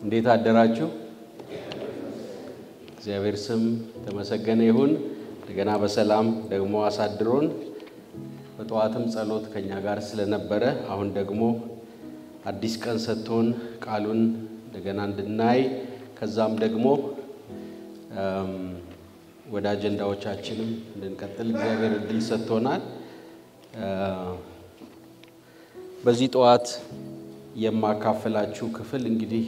እንዴት አደራችሁ? እግዚአብሔር ስም ተመሰገነ ይሁን። እንደገና በሰላም ደግሞ አሳድሮን በጠዋትም ጸሎት ከኛ ጋር ስለነበረ አሁን ደግሞ አዲስ ቀን ሰጥቶን ቃሉን እንደገና እንድናይ ከዛም ደግሞ ወደ አጀንዳዎቻችንም እንድንቀጥል እግዚአብሔር እድል ሰጥቶናል። በዚህ ጠዋት የማካፈላችሁ ክፍል እንግዲህ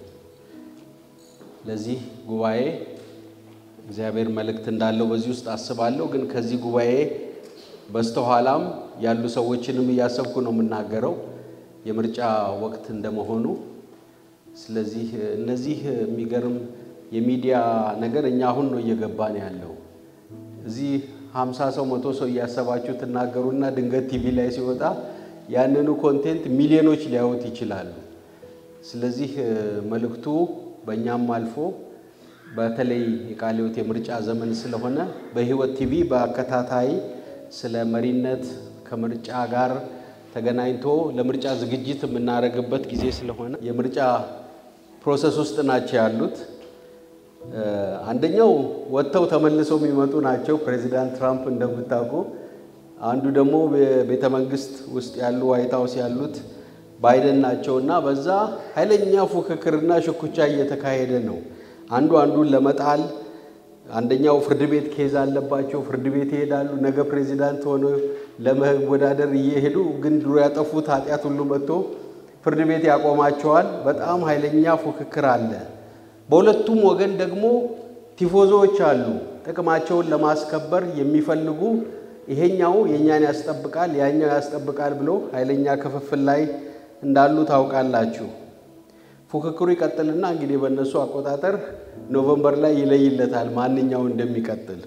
ለዚህ ጉባኤ እግዚአብሔር መልእክት እንዳለው በዚህ ውስጥ አስባለሁ። ግን ከዚህ ጉባኤ በስተኋላም ያሉ ሰዎችንም እያሰብኩ ነው የምናገረው የምርጫ ወቅት እንደመሆኑ። ስለዚህ እነዚህ የሚገርም የሚዲያ ነገር እኛ አሁን ነው እየገባን ያለው። እዚህ ሀምሳ ሰው መቶ ሰው እያሰባችሁ ትናገሩና ድንገት ቲቪ ላይ ሲወጣ ያንኑ ኮንቴንት ሚሊዮኖች ሊያዩት ይችላሉ። ስለዚህ መልእክቱ በእኛም አልፎ በተለይ የቃለ ሕይወት የምርጫ ዘመን ስለሆነ በሕይወት ቲቪ በአከታታይ ስለ መሪነት ከምርጫ ጋር ተገናኝቶ ለምርጫ ዝግጅት የምናደርግበት ጊዜ ስለሆነ የምርጫ ፕሮሰስ ውስጥ ናቸው ያሉት። አንደኛው ወጥተው ተመልሰው የሚመጡ ናቸው፣ ፕሬዚዳንት ትራምፕ እንደምታውቁ። አንዱ ደግሞ ቤተ መንግስት ውስጥ ያሉ ዋይት ሀውስ ያሉት ባይደን ናቸው እና በዛ ኃይለኛ ፉክክርና ሽኩቻ እየተካሄደ ነው። አንዱ አንዱን ለመጣል አንደኛው ፍርድ ቤት ኬዝ አለባቸው፣ ፍርድ ቤት ይሄዳሉ። ነገ ፕሬዚዳንት ሆነው ለመወዳደር እየሄዱ ግን ድሮ ያጠፉት ኃጢአት ሁሉ መጥቶ ፍርድ ቤት ያቆማቸዋል። በጣም ኃይለኛ ፉክክር አለ። በሁለቱም ወገን ደግሞ ቲፎዞዎች አሉ፣ ጥቅማቸውን ለማስከበር የሚፈልጉ ይሄኛው የእኛን ያስጠብቃል፣ ያኛው ያስጠብቃል ብሎ ኃይለኛ ክፍፍል ላይ እንዳሉ ታውቃላችሁ። ፉክክሩ ይቀጥልና እንግዲህ በእነሱ አቆጣጠር ኖቨምበር ላይ ይለይለታል ማንኛው እንደሚቀጥል።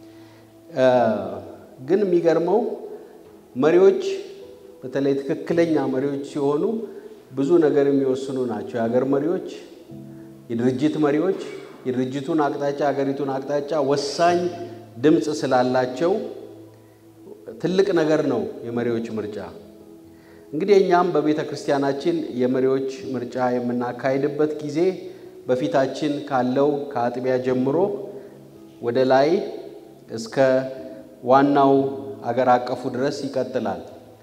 ግን የሚገርመው መሪዎች በተለይ ትክክለኛ መሪዎች ሲሆኑ ብዙ ነገር የሚወስኑ ናቸው። የሀገር መሪዎች፣ የድርጅት መሪዎች የድርጅቱን አቅጣጫ ሀገሪቱን አቅጣጫ ወሳኝ ድምፅ ስላላቸው ትልቅ ነገር ነው የመሪዎች ምርጫ። እንግዲህ እኛም በቤተ ክርስቲያናችን የመሪዎች ምርጫ የምናካሄድበት ጊዜ በፊታችን ካለው ከአጥቢያ ጀምሮ ወደ ላይ እስከ ዋናው አገር አቀፉ ድረስ ይቀጥላል።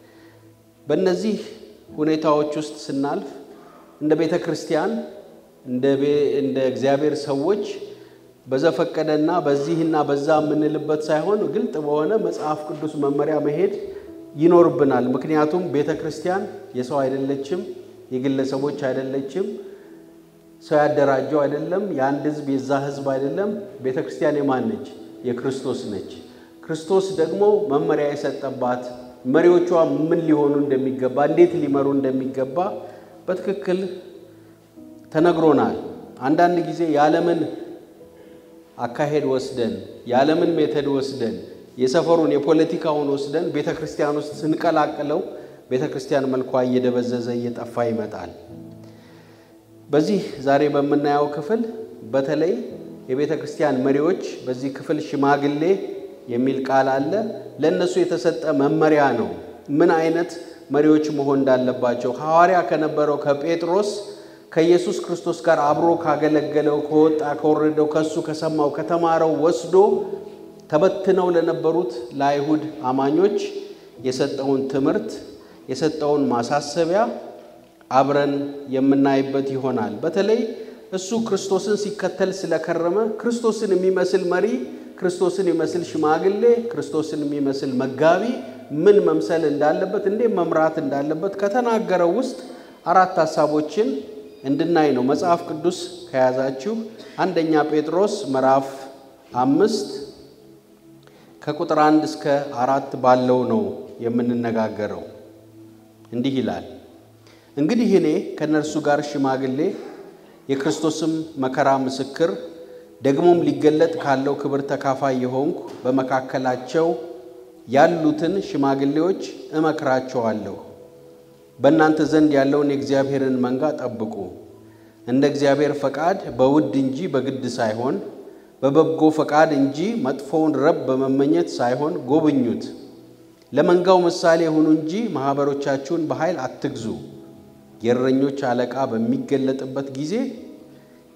በእነዚህ ሁኔታዎች ውስጥ ስናልፍ እንደ ቤተ ክርስቲያን እንደ እግዚአብሔር ሰዎች በዘፈቀደና በዚህና በዛ የምንልበት ሳይሆን ግልጥ በሆነ መጽሐፍ ቅዱስ መመሪያ መሄድ ይኖርብናል። ምክንያቱም ቤተ ክርስቲያን የሰው አይደለችም፣ የግለሰቦች አይደለችም፣ ሰው ያደራጀው አይደለም፣ የአንድ ሕዝብ የዛ ሕዝብ አይደለም። ቤተ ክርስቲያን የማን ነች? የክርስቶስ ነች። ክርስቶስ ደግሞ መመሪያ የሰጠባት መሪዎቿ ምን ሊሆኑ እንደሚገባ፣ እንዴት ሊመሩ እንደሚገባ በትክክል ተነግሮናል። አንዳንድ ጊዜ የዓለምን አካሄድ ወስደን የዓለምን ሜተድ ወስደን የሰፈሩን የፖለቲካውን ወስደን ቤተ ክርስቲያን ውስጥ ስንቀላቅለው ቤተ ክርስቲያን መልኳ እየደበዘዘ እየጠፋ ይመጣል። በዚህ ዛሬ በምናየው ክፍል በተለይ የቤተ ክርስቲያን መሪዎች በዚህ ክፍል ሽማግሌ የሚል ቃል አለ። ለእነሱ የተሰጠ መመሪያ ነው፣ ምን አይነት መሪዎች መሆን እንዳለባቸው ሐዋርያ ከነበረው ከጴጥሮስ ከኢየሱስ ክርስቶስ ጋር አብሮ ካገለገለው ከወጣ ከወረደው ከሱ ከሰማው ከተማረው ወስዶ ተበትነው ለነበሩት ለአይሁድ አማኞች የሰጠውን ትምህርት የሰጠውን ማሳሰቢያ አብረን የምናይበት ይሆናል። በተለይ እሱ ክርስቶስን ሲከተል ስለከረመ ክርስቶስን የሚመስል መሪ፣ ክርስቶስን የሚመስል ሽማግሌ፣ ክርስቶስን የሚመስል መጋቢ ምን መምሰል እንዳለበት፣ እንዴት መምራት እንዳለበት ከተናገረው ውስጥ አራት ሀሳቦችን እንድናይ ነው። መጽሐፍ ቅዱስ ከያዛችሁ አንደኛ ጴጥሮስ ምዕራፍ አምስት ከቁጥር አንድ እስከ አራት ባለው ነው የምንነጋገረው። እንዲህ ይላል፣ እንግዲህ እኔ ከእነርሱ ጋር ሽማግሌ የክርስቶስም መከራ ምስክር ደግሞም ሊገለጥ ካለው ክብር ተካፋይ የሆንኩ በመካከላቸው ያሉትን ሽማግሌዎች እመክራቸዋለሁ። በእናንተ ዘንድ ያለውን የእግዚአብሔርን መንጋ ጠብቁ፣ እንደ እግዚአብሔር ፈቃድ በውድ እንጂ በግድ ሳይሆን በበጎ ፈቃድ እንጂ መጥፎውን ረብ በመመኘት ሳይሆን ጎብኙት። ለመንጋው ምሳሌ ሁኑ እንጂ ማኅበሮቻችሁን በኃይል አትግዙ። የእረኞች አለቃ በሚገለጥበት ጊዜ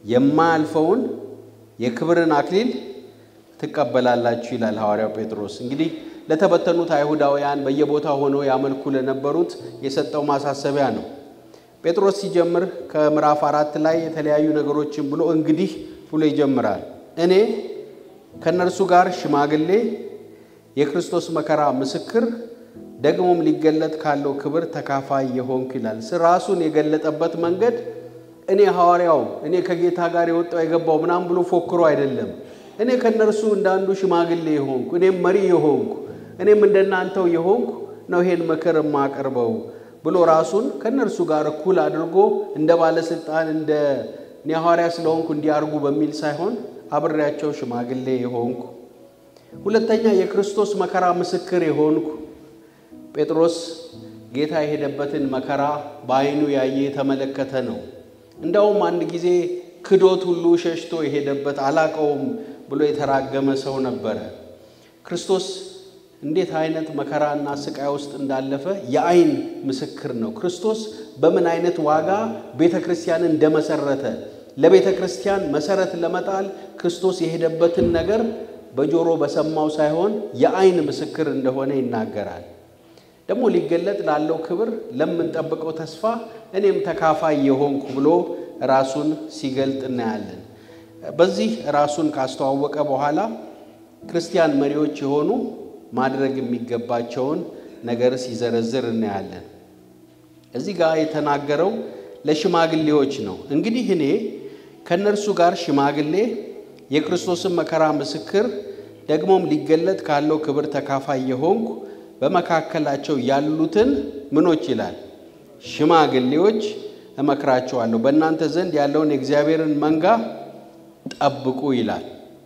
የማያልፈውን የክብርን አክሊል ትቀበላላችሁ ይላል ሐዋርያው ጴጥሮስ። እንግዲህ ለተበተኑት አይሁዳውያን በየቦታው ሆነው ያመልኩ ለነበሩት የሰጠው ማሳሰቢያ ነው። ጴጥሮስ ሲጀምር ከምዕራፍ አራት ላይ የተለያዩ ነገሮችን ብሎ እንግዲህ ብሎ ይጀምራል። እኔ ከእነርሱ ጋር ሽማግሌ፣ የክርስቶስ መከራ ምስክር፣ ደግሞም ሊገለጥ ካለው ክብር ተካፋይ የሆንኩ ይላል። ራሱን የገለጠበት መንገድ እኔ ሐዋርያው እኔ ከጌታ ጋር የወጣው የገባው ምናምን ብሎ ፎክሮ አይደለም። እኔ ከእነርሱ እንዳንዱ ሽማግሌ የሆንኩ እኔም መሪ የሆንኩ እኔም እንደናንተው የሆንኩ ነው ይሄን ምክር የማቀርበው ብሎ ራሱን ከእነርሱ ጋር እኩል አድርጎ እንደ ባለስልጣን እንደ እኔ ሐዋርያ ስለሆንኩ እንዲያርጉ በሚል ሳይሆን አብሬያቸው ሽማግሌ የሆንኩ ሁለተኛ የክርስቶስ መከራ ምስክር የሆንኩ ጴጥሮስ ጌታ የሄደበትን መከራ በዓይኑ ያየ የተመለከተ ነው። እንደውም አንድ ጊዜ ክዶት ሁሉ ሸሽቶ የሄደበት አላቀውም ብሎ የተራገመ ሰው ነበረ። ክርስቶስ እንዴት አይነት መከራና ስቃይ ውስጥ እንዳለፈ የዓይን ምስክር ነው። ክርስቶስ በምን አይነት ዋጋ ቤተ ክርስቲያንን እንደመሰረተ ለቤተ ክርስቲያን መሰረት ለመጣል ክርስቶስ የሄደበትን ነገር በጆሮ በሰማው ሳይሆን የዓይን ምስክር እንደሆነ ይናገራል። ደግሞ ሊገለጥ ላለው ክብር ለምንጠብቀው ተስፋ እኔም ተካፋይ የሆንኩ ብሎ ራሱን ሲገልጥ እናያለን። በዚህ ራሱን ካስተዋወቀ በኋላ ክርስቲያን መሪዎች የሆኑ ማድረግ የሚገባቸውን ነገር ሲዘረዝር እናያለን። እዚህ ጋር የተናገረው ለሽማግሌዎች ነው። እንግዲህ እኔ ከእነርሱ ጋር ሽማግሌ፣ የክርስቶስን መከራ ምስክር፣ ደግሞም ሊገለጥ ካለው ክብር ተካፋይ የሆንኩ በመካከላቸው ያሉትን ምኖች ይላል ሽማግሌዎች እመክራቸዋለሁ በእናንተ ዘንድ ያለውን የእግዚአብሔርን መንጋ ጠብቁ ይላል።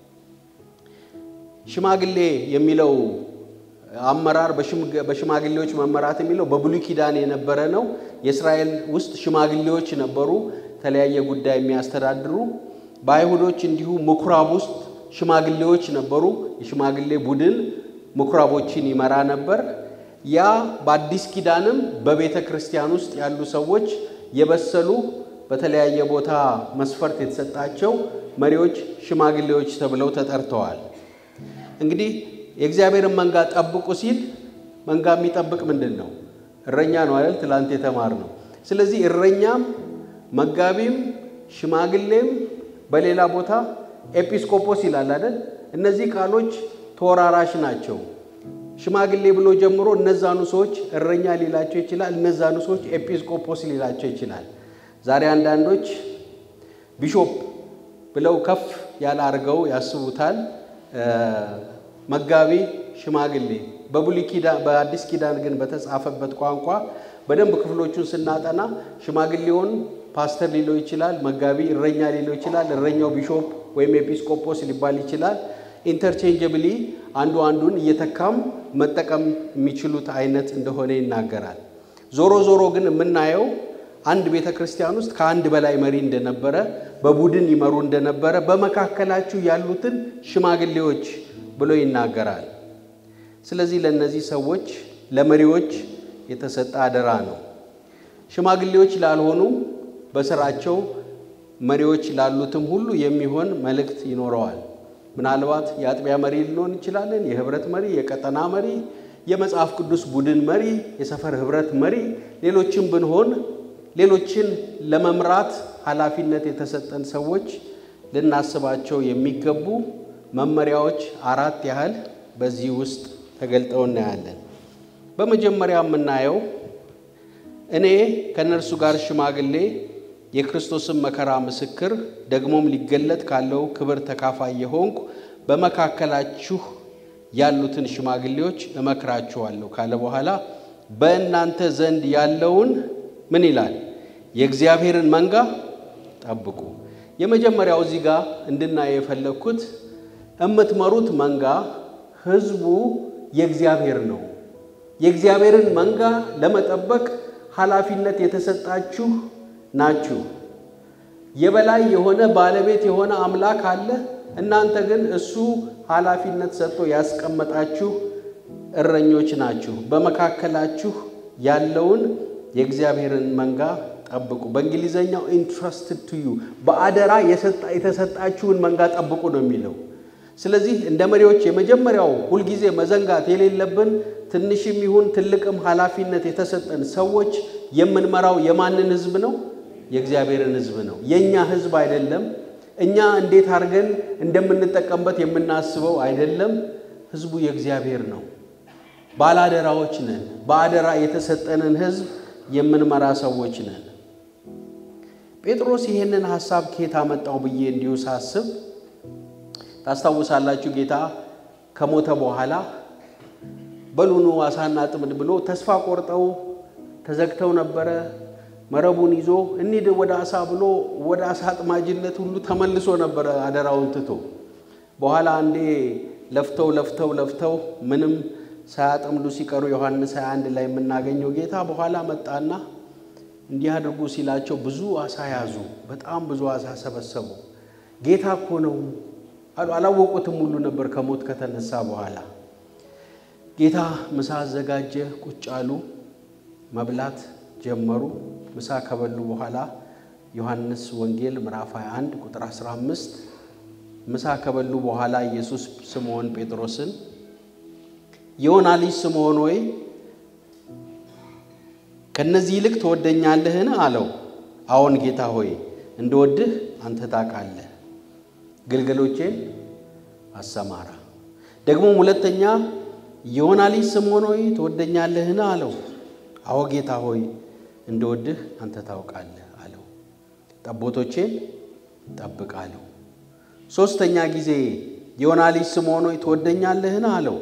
ሽማግሌ የሚለው አመራር በሽማግሌዎች መመራት የሚለው በብሉይ ኪዳን የነበረ ነው። የእስራኤል ውስጥ ሽማግሌዎች ነበሩ፣ የተለያየ ጉዳይ የሚያስተዳድሩ። በአይሁዶች እንዲሁ ምኩራብ ውስጥ ሽማግሌዎች ነበሩ። የሽማግሌ ቡድን ምኩራቦችን ይመራ ነበር። ያ በአዲስ ኪዳንም በቤተ ክርስቲያን ውስጥ ያሉ ሰዎች የበሰሉ በተለያየ ቦታ መስፈርት የተሰጣቸው መሪዎች ሽማግሌዎች ተብለው ተጠርተዋል። እንግዲህ የእግዚአብሔርን መንጋ ጠብቁ ሲል መንጋ የሚጠብቅ ምንድን ነው? እረኛ ነው አይደል? ትላንት የተማር ነው። ስለዚህ እረኛም መጋቢም ሽማግሌም በሌላ ቦታ ኤጲስቆጶስ ይላል አይደል? እነዚህ ቃሎች ተወራራሽ ናቸው። ሽማግሌ ብሎ ጀምሮ እነዛኑ ሰዎች እረኛ ሊላቸው ይችላል። እነዛኑ ሰዎች ኤጲስቆጶስ ሊላቸው ይችላል። ዛሬ አንዳንዶች ቢሾፕ ብለው ከፍ ያለ አድርገው ያስቡታል። መጋቢ፣ ሽማግሌ በብሉይ ኪዳን በአዲስ ኪዳን ግን በተጻፈበት ቋንቋ በደንብ ክፍሎቹን ስናጠና ሽማግሌውን ፓስተር ሊለው ይችላል። መጋቢ እረኛ ሊለው ይችላል። እረኛው ቢሾፕ ወይም ኤጲስቆጶስ ሊባል ይችላል። ኢንተርቼንጀብሊ አንዱ አንዱን እየተካም መጠቀም የሚችሉት አይነት እንደሆነ ይናገራል። ዞሮ ዞሮ ግን የምናየው አንድ ቤተ ክርስቲያን ውስጥ ከአንድ በላይ መሪ እንደነበረ፣ በቡድን ይመሩ እንደነበረ በመካከላችሁ ያሉትን ሽማግሌዎች ብሎ ይናገራል። ስለዚህ ለእነዚህ ሰዎች ለመሪዎች የተሰጠ አደራ ነው። ሽማግሌዎች ላልሆኑ በስራቸው መሪዎች ላሉትም ሁሉ የሚሆን መልእክት ይኖረዋል። ምናልባት የአጥቢያ መሪ ልንሆን እንችላለን። የህብረት መሪ፣ የቀጠና መሪ፣ የመጽሐፍ ቅዱስ ቡድን መሪ፣ የሰፈር ህብረት መሪ፣ ሌሎችን ብንሆን ሌሎችን ለመምራት ኃላፊነት የተሰጠን ሰዎች ልናስባቸው የሚገቡ መመሪያዎች አራት ያህል በዚህ ውስጥ ተገልጠው እናያለን። በመጀመሪያ የምናየው እኔ ከእነርሱ ጋር ሽማግሌ የክርስቶስን መከራ ምስክር ደግሞም ሊገለጥ ካለው ክብር ተካፋይ የሆንኩ በመካከላችሁ ያሉትን ሽማግሌዎች እመክራችኋለሁ ካለ በኋላ በእናንተ ዘንድ ያለውን ምን ይላል? የእግዚአብሔርን መንጋ ጠብቁ። የመጀመሪያው እዚህ ጋር እንድናየው የፈለግኩት የምትመሩት መንጋ ህዝቡ የእግዚአብሔር ነው። የእግዚአብሔርን መንጋ ለመጠበቅ ኃላፊነት የተሰጣችሁ ናችሁ። የበላይ የሆነ ባለቤት የሆነ አምላክ አለ። እናንተ ግን እሱ ኃላፊነት ሰጥቶ ያስቀመጣችሁ እረኞች ናችሁ። በመካከላችሁ ያለውን የእግዚአብሔርን መንጋ ጠብቁ። በእንግሊዘኛው ኢንትረስትድ ቱ ዩ በአደራ የተሰጣችሁን መንጋ ጠብቁ ነው የሚለው። ስለዚህ እንደ መሪዎች የመጀመሪያው ሁልጊዜ መዘንጋት የሌለብን ትንሽም ይሁን ትልቅም ኃላፊነት የተሰጠን ሰዎች የምንመራው የማንን ሕዝብ ነው? የእግዚአብሔርን ሕዝብ ነው። የእኛ ሕዝብ አይደለም። እኛ እንዴት አድርገን እንደምንጠቀምበት የምናስበው አይደለም። ሕዝቡ የእግዚአብሔር ነው። ባላደራዎች ነን። በአደራ የተሰጠንን ሕዝብ የምንመራ ሰዎች ነን። ጴጥሮስ ይህንን ሐሳብ ከየት አመጣው ብዬ እንዲሁ ሳስብ ታስታውሳላችሁ። ጌታ ከሞተ በኋላ በሉኑ አሳና ጥምድ ብሎ ተስፋ ቆርጠው ተዘግተው ነበረ። መረቡን ይዞ እንሂድ ወደ አሳ ብሎ ወደ አሳ አጥማጅነት ሁሉ ተመልሶ ነበረ አደራውን ትቶ። በኋላ አንዴ ለፍተው ለፍተው ለፍተው ምንም ሳያጠምዱ ሲቀሩ ዮሐንስ 21 ላይ የምናገኘው ጌታ በኋላ መጣና እንዲህ አድርጉ ሲላቸው ብዙ አሳ ያዙ። በጣም ብዙ አሳ ሰበሰቡ። ጌታ እኮ ነው አሉ። አላወቁትም ሁሉ ነበር ከሞት ከተነሳ በኋላ። ጌታ ምሳ አዘጋጀ። ቁጭ አሉ። መብላት ጀመሩ። ምሳ ከበሉ በኋላ ዮሐንስ ወንጌል ምዕራፍ 21 ቁጥር 15 ምሳ ከበሉ በኋላ ኢየሱስ ስምዖን ጴጥሮስን የዮና ልጅ ስምዖን ሆይ ከነዚህ ይልቅ ትወደኛለህን? አለው። አዎን ጌታ ሆይ እንደወድህ አንተ ታውቃለህ። ግልገሎቼን አሰማራ። ደግሞም ሁለተኛ የዮና ልጅ ስምዖን ሆይ ትወደኛለህን? አለው። አዎ ጌታ ሆይ እንደወድህ አንተ ታውቃለህ አለው። ጠቦቶቼን ጠብቅ አለው። ሦስተኛ ጊዜ የዮና ልጅ ስምዖን ሆይ ትወደኛለህን? አለው።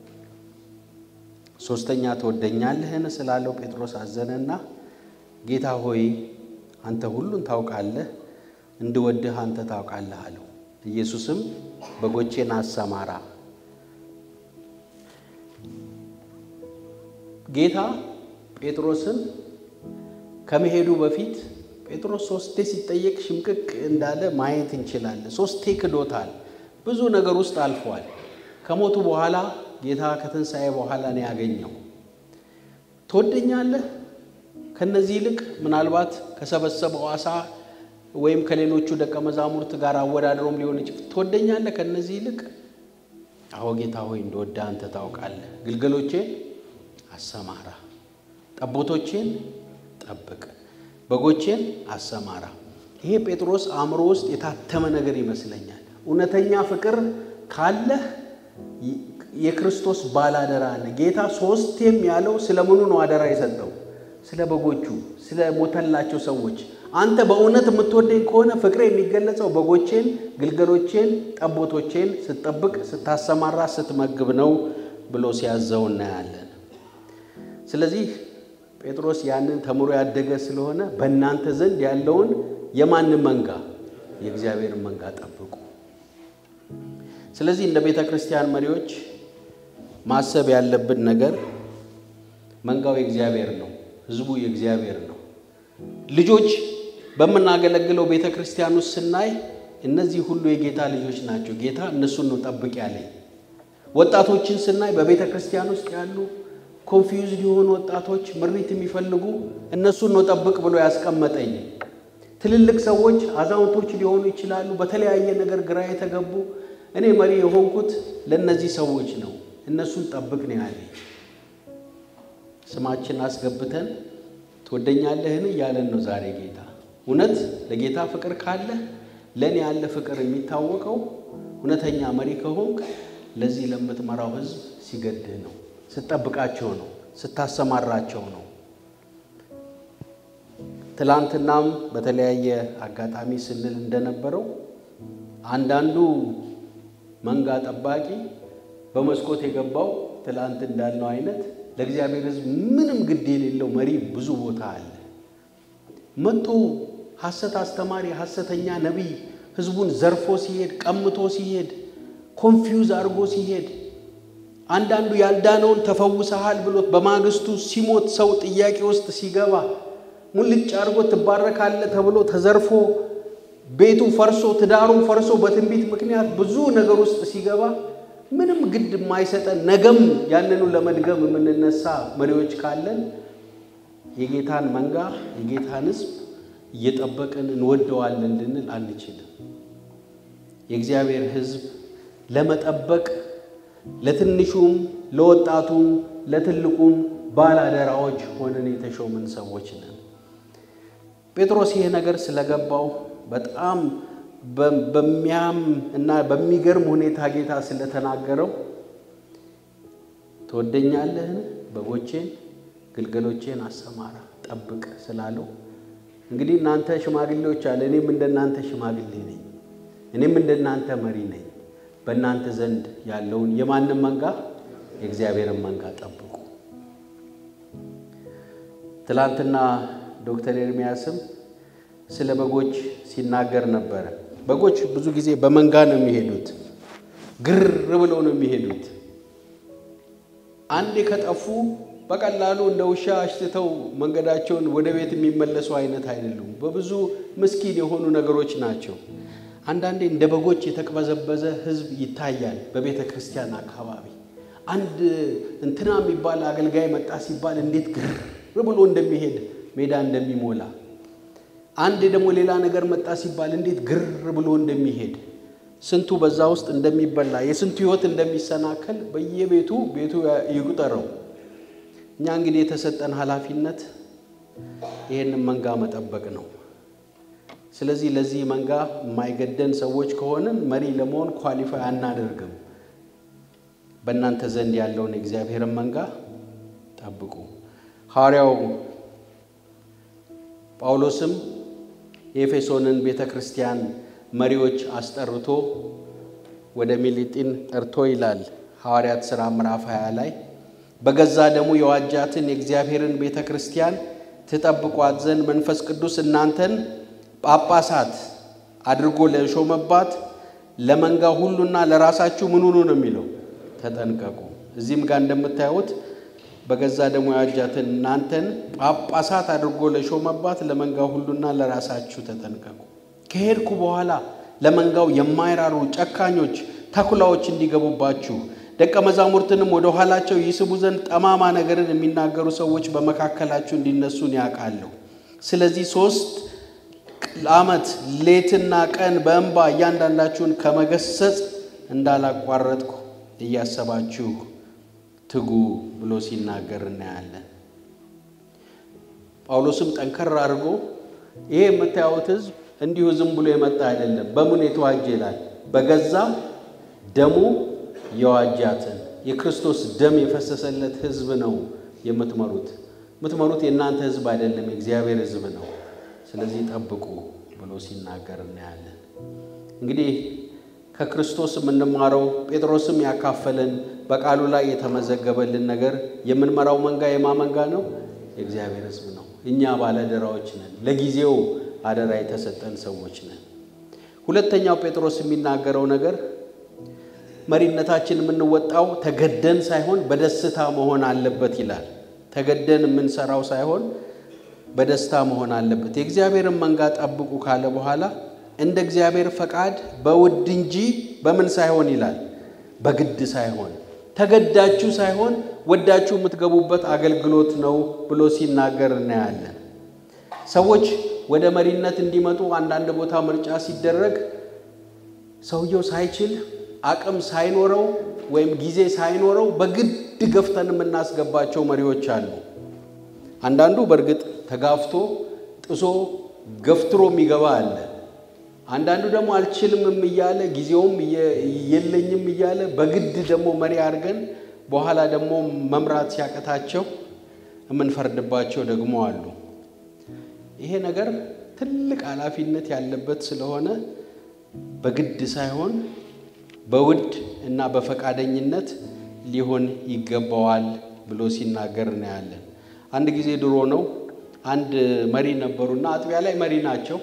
ሦስተኛ ትወደኛለህን ስላለው ጴጥሮስ አዘነና ጌታ ሆይ አንተ ሁሉን ታውቃለህ፣ እንድወድህ አንተ ታውቃለህ አለው። ኢየሱስም በጎቼን አሰማራ። ጌታ ጴጥሮስን ከመሄዱ በፊት ጴጥሮስ ሶስቴ ሲጠየቅ ሽምቅቅ እንዳለ ማየት እንችላለን። ሶስቴ ክዶታል። ብዙ ነገር ውስጥ አልፏል። ከሞቱ በኋላ ጌታ ከትንሣኤ በኋላ ነው ያገኘው። ትወደኛለህ? ከነዚህ ይልቅ ምናልባት ከሰበሰበው ዓሣ ወይም ከሌሎቹ ደቀ መዛሙርት ጋር አወዳድሮም ሊሆን ይችላል። ትወደኛለህ ከነዚህ ይልቅ? አዎ ጌታ ሆይ እንደወደ አንተ ታውቃለህ። ግልገሎቼን አሰማራ፣ ጠቦቶቼን ጠብቅ፣ በጎቼን አሰማራ። ይሄ ጴጥሮስ አእምሮ ውስጥ የታተመ ነገር ይመስለኛል። እውነተኛ ፍቅር ካለህ የክርስቶስ ባላደራ ነህ። ጌታ ሶስቴም ያለው ስለ ምኑ ነው አደራ የሰጠው? ስለ በጎቹ፣ ስለ ሞተላቸው ሰዎች። አንተ በእውነት የምትወደኝ ከሆነ ፍቅሬ የሚገለጸው በጎቼን፣ ግልገሎቼን፣ ጠቦቶቼን ስትጠብቅ፣ ስታሰማራ፣ ስትመግብ ነው ብሎ ሲያዘው እናያለን። ስለዚህ ጴጥሮስ ያንን ተምሮ ያደገ ስለሆነ በእናንተ ዘንድ ያለውን የማንም መንጋ የእግዚአብሔርን መንጋ ጠብቁ። ስለዚህ እንደ ቤተ ክርስቲያን መሪዎች ማሰብ ያለብን ነገር መንጋው የእግዚአብሔር ነው፣ ሕዝቡ የእግዚአብሔር ነው። ልጆች በምናገለግለው ቤተ ክርስቲያን ውስጥ ስናይ እነዚህ ሁሉ የጌታ ልጆች ናቸው። ጌታ እነሱን ነው ጠብቅ ያለኝ። ወጣቶችን ስናይ በቤተ ክርስቲያን ውስጥ ያሉ ኮንፊውዝድ የሆኑ ወጣቶች ምሪት የሚፈልጉ እነሱን ነው ጠብቅ ብሎ ያስቀመጠኝ። ትልልቅ ሰዎች አዛውንቶች ሊሆኑ ይችላሉ፣ በተለያየ ነገር ግራ የተገቡ እኔ መሪ የሆንኩት ለእነዚህ ሰዎች ነው። እነሱን ጠብቅ ነው ያለኝ። ስማችን አስገብተን ትወደኛለህን እያለን ነው ዛሬ ጌታ። እውነት ለጌታ ፍቅር ካለ ለእኔ ያለ ፍቅር የሚታወቀው እውነተኛ መሪ ከሆንክ ለዚህ ለምትመራው ሕዝብ ሲገድህ ነው፣ ስትጠብቃቸው ነው፣ ስታሰማራቸው ነው። ትላንትናም በተለያየ አጋጣሚ ስንል እንደነበረው አንዳንዱ መንጋ ጠባቂ በመስኮት የገባው ትላንት እንዳልነው አይነት ለእግዚአብሔር ሕዝብ ምንም ግድ የሌለው መሪ ብዙ ቦታ አለ። መጥቶ ሐሰት አስተማሪ፣ ሐሰተኛ ነቢይ ሕዝቡን ዘርፎ ሲሄድ፣ ቀምቶ ሲሄድ፣ ኮንፊውዝ አድርጎ ሲሄድ፣ አንዳንዱ ያልዳነውን ተፈውሰሃል ብሎት በማግስቱ ሲሞት ሰው ጥያቄ ውስጥ ሲገባ ሙልጭ አድርጎ ትባረካለህ ተብሎ ተዘርፎ ቤቱ ፈርሶ ትዳሩን ፈርሶ በትንቢት ምክንያት ብዙ ነገር ውስጥ ሲገባ ምንም ግድ የማይሰጠን ነገም ያንኑ ለመድገም የምንነሳ መሪዎች ካለን የጌታን መንጋ የጌታን ሕዝብ እየጠበቅን እንወደዋለን እንድንል አንችልም። የእግዚአብሔር ሕዝብ ለመጠበቅ ለትንሹም ለወጣቱም ለትልቁም ባላደራዎች ሆነን የተሾምን ሰዎች ነን። ጴጥሮስ ይሄ ነገር ስለገባው በጣም በሚያም እና በሚገርም ሁኔታ ጌታ ስለተናገረው ትወደኛለህን? በጎቼን ግልገሎቼን አሰማራ ጠብቅ ስላለው እንግዲህ እናንተ ሽማግሌዎች አለ እኔም እንደናንተ ሽማግሌ ነኝ፣ እኔም እንደናንተ መሪ ነኝ። በእናንተ ዘንድ ያለውን የማንም መንጋ የእግዚአብሔርን መንጋ ጠብቁ። ትላንትና ዶክተር ኤርሚያስም ስለ በጎች ሲናገር ነበረ። በጎች ብዙ ጊዜ በመንጋ ነው የሚሄዱት፣ ግር ብለው ነው የሚሄዱት። አንዴ ከጠፉ በቀላሉ እንደ ውሻ አሽትተው መንገዳቸውን ወደ ቤት የሚመለሱ አይነት አይደሉም። በብዙ ምስኪን የሆኑ ነገሮች ናቸው። አንዳንዴ እንደ በጎች የተቅበዘበዘ ሕዝብ ይታያል በቤተ ክርስቲያን አካባቢ። አንድ እንትና የሚባል አገልጋይ መጣ ሲባል እንዴት ግር ብሎ እንደሚሄድ ሜዳ እንደሚሞላ፣ አንድ ደግሞ ሌላ ነገር መጣ ሲባል እንዴት ግር ብሎ እንደሚሄድ ስንቱ በዛ ውስጥ እንደሚበላ የስንቱ ሕይወት እንደሚሰናከል በየቤቱ ቤቱ ይቁጠረው። እኛ እንግዲህ የተሰጠን ኃላፊነት ይህንን መንጋ መጠበቅ ነው። ስለዚህ ለዚህ መንጋ የማይገደን ሰዎች ከሆንን መሪ ለመሆን ኳሊፋይ አናደርግም። በእናንተ ዘንድ ያለውን የእግዚአብሔርን መንጋ ጠብቁ። ሐዋርያው ጳውሎስም የኤፌሶንን ቤተ ክርስቲያን መሪዎች አስጠርቶ ወደ ሚሊጢን ጠርቶ ይላል ሐዋርያት ሥራ ምዕራፍ 20 ላይ በገዛ ደሙ የዋጃትን የእግዚአብሔርን ቤተ ክርስቲያን ትጠብቋት ዘንድ መንፈስ ቅዱስ እናንተን ጳጳሳት አድርጎ ለሾመባት ለመንጋ ሁሉና ለራሳችሁ ምን ሁኑ ነው የሚለው፣ ተጠንቀቁ። እዚህም ጋር እንደምታዩት በገዛ ደሙ የዋጃትን እናንተን ጳጳሳት አድርጎ ለሾመባት ለመንጋ ሁሉና ለራሳችሁ ተጠንቀቁ። ከሄድኩ በኋላ ለመንጋው የማይራሩ ጨካኞች ተኩላዎች እንዲገቡባችሁ ደቀ መዛሙርትንም ወደ ኋላቸው ይስቡ ዘንድ ጠማማ ነገርን የሚናገሩ ሰዎች በመካከላችሁ እንዲነሱን ያውቃለሁ። ስለዚህ ሶስት ዓመት ሌትና ቀን በእንባ እያንዳንዳችሁን ከመገሰጽ እንዳላቋረጥኩ እያሰባችሁ ትጉ ብሎ ሲናገር እናያለን። ጳውሎስም ጠንከር አድርጎ ይሄ የምታዩት ሕዝብ እንዲሁ ዝም ብሎ የመጣ አይደለም። በምን የተዋጀ ይላል? በገዛ ደሙ የዋጃትን የክርስቶስ ደም የፈሰሰለት ሕዝብ ነው የምትመሩት። የምትመሩት የእናንተ ሕዝብ አይደለም፣ የእግዚአብሔር ሕዝብ ነው። ስለዚህ ጠብቁ ብሎ ሲናገር እናያለን። እንግዲህ ከክርስቶስ የምንማረው ጴጥሮስም ያካፈለን በቃሉ ላይ የተመዘገበልን ነገር የምንመራው መንጋ የማ መንጋ ነው? የእግዚአብሔር ሕዝብ ነው። እኛ ባለአደራዎች ነን። ለጊዜው አደራ የተሰጠን ሰዎች ነን። ሁለተኛው ጴጥሮስ የሚናገረው ነገር መሪነታችን የምንወጣው ተገደን ሳይሆን በደስታ መሆን አለበት ይላል። ተገደን የምንሰራው ሳይሆን በደስታ መሆን አለበት። የእግዚአብሔርን መንጋ ጠብቁ ካለ በኋላ እንደ እግዚአብሔር ፈቃድ በውድ እንጂ በምን ሳይሆን ይላል፣ በግድ ሳይሆን ተገዳችሁ ሳይሆን ወዳችሁ የምትገቡበት አገልግሎት ነው ብሎ ሲናገር እናያለን። ሰዎች ወደ መሪነት እንዲመጡ አንዳንድ ቦታ ምርጫ ሲደረግ ሰውየው ሳይችል አቅም ሳይኖረው ወይም ጊዜ ሳይኖረው በግድ ገፍተን የምናስገባቸው መሪዎች አሉ። አንዳንዱ በእርግጥ ተጋፍቶ ጥሶ ገፍትሮ የሚገባ አለ። አንዳንዱ ደግሞ አልችልምም እያለ ጊዜውም የለኝም እያለ በግድ ደግሞ መሪ አድርገን በኋላ ደግሞ መምራት ሲያቀታቸው የምንፈርድባቸው ደግሞ አሉ። ይሄ ነገር ትልቅ ኃላፊነት ያለበት ስለሆነ በግድ ሳይሆን በውድ እና በፈቃደኝነት ሊሆን ይገባዋል ብሎ ሲናገር እናያለን። አንድ ጊዜ ድሮ ነው አንድ መሪ ነበሩና አጥቢያ ላይ መሪ ናቸው።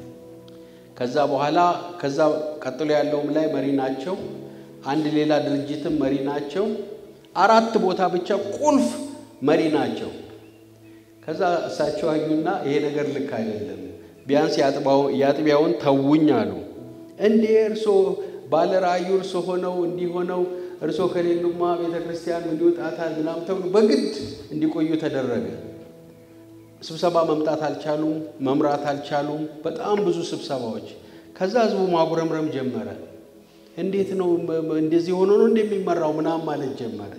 ከዛ በኋላ ከዛ ቀጥሎ ያለውም ላይ መሪ ናቸው። አንድ ሌላ ድርጅትም መሪ ናቸው። አራት ቦታ ብቻ ቁልፍ መሪ ናቸው። ከዛ እሳቸው አዩና ይሄ ነገር ልክ አይደለም፣ ቢያንስ የአጥቢያውን ተውኝ አሉ። እንዴ እርሶ ባለ ራእዩ እርሶ ሆነው እንዲሆነው እርሶ ከሌሉማ ቤተ ክርስቲያን ምን ይወጣታል ምናምን ተብሎ በግድ እንዲቆዩ ተደረገ። ስብሰባ መምጣት አልቻሉም፣ መምራት አልቻሉም። በጣም ብዙ ስብሰባዎች። ከዛ ህዝቡ ማጉረምረም ጀመረ። እንዴት ነው እንደዚህ ሆኖ ነው እንደሚመራው ምናምን ማለት ጀመረ።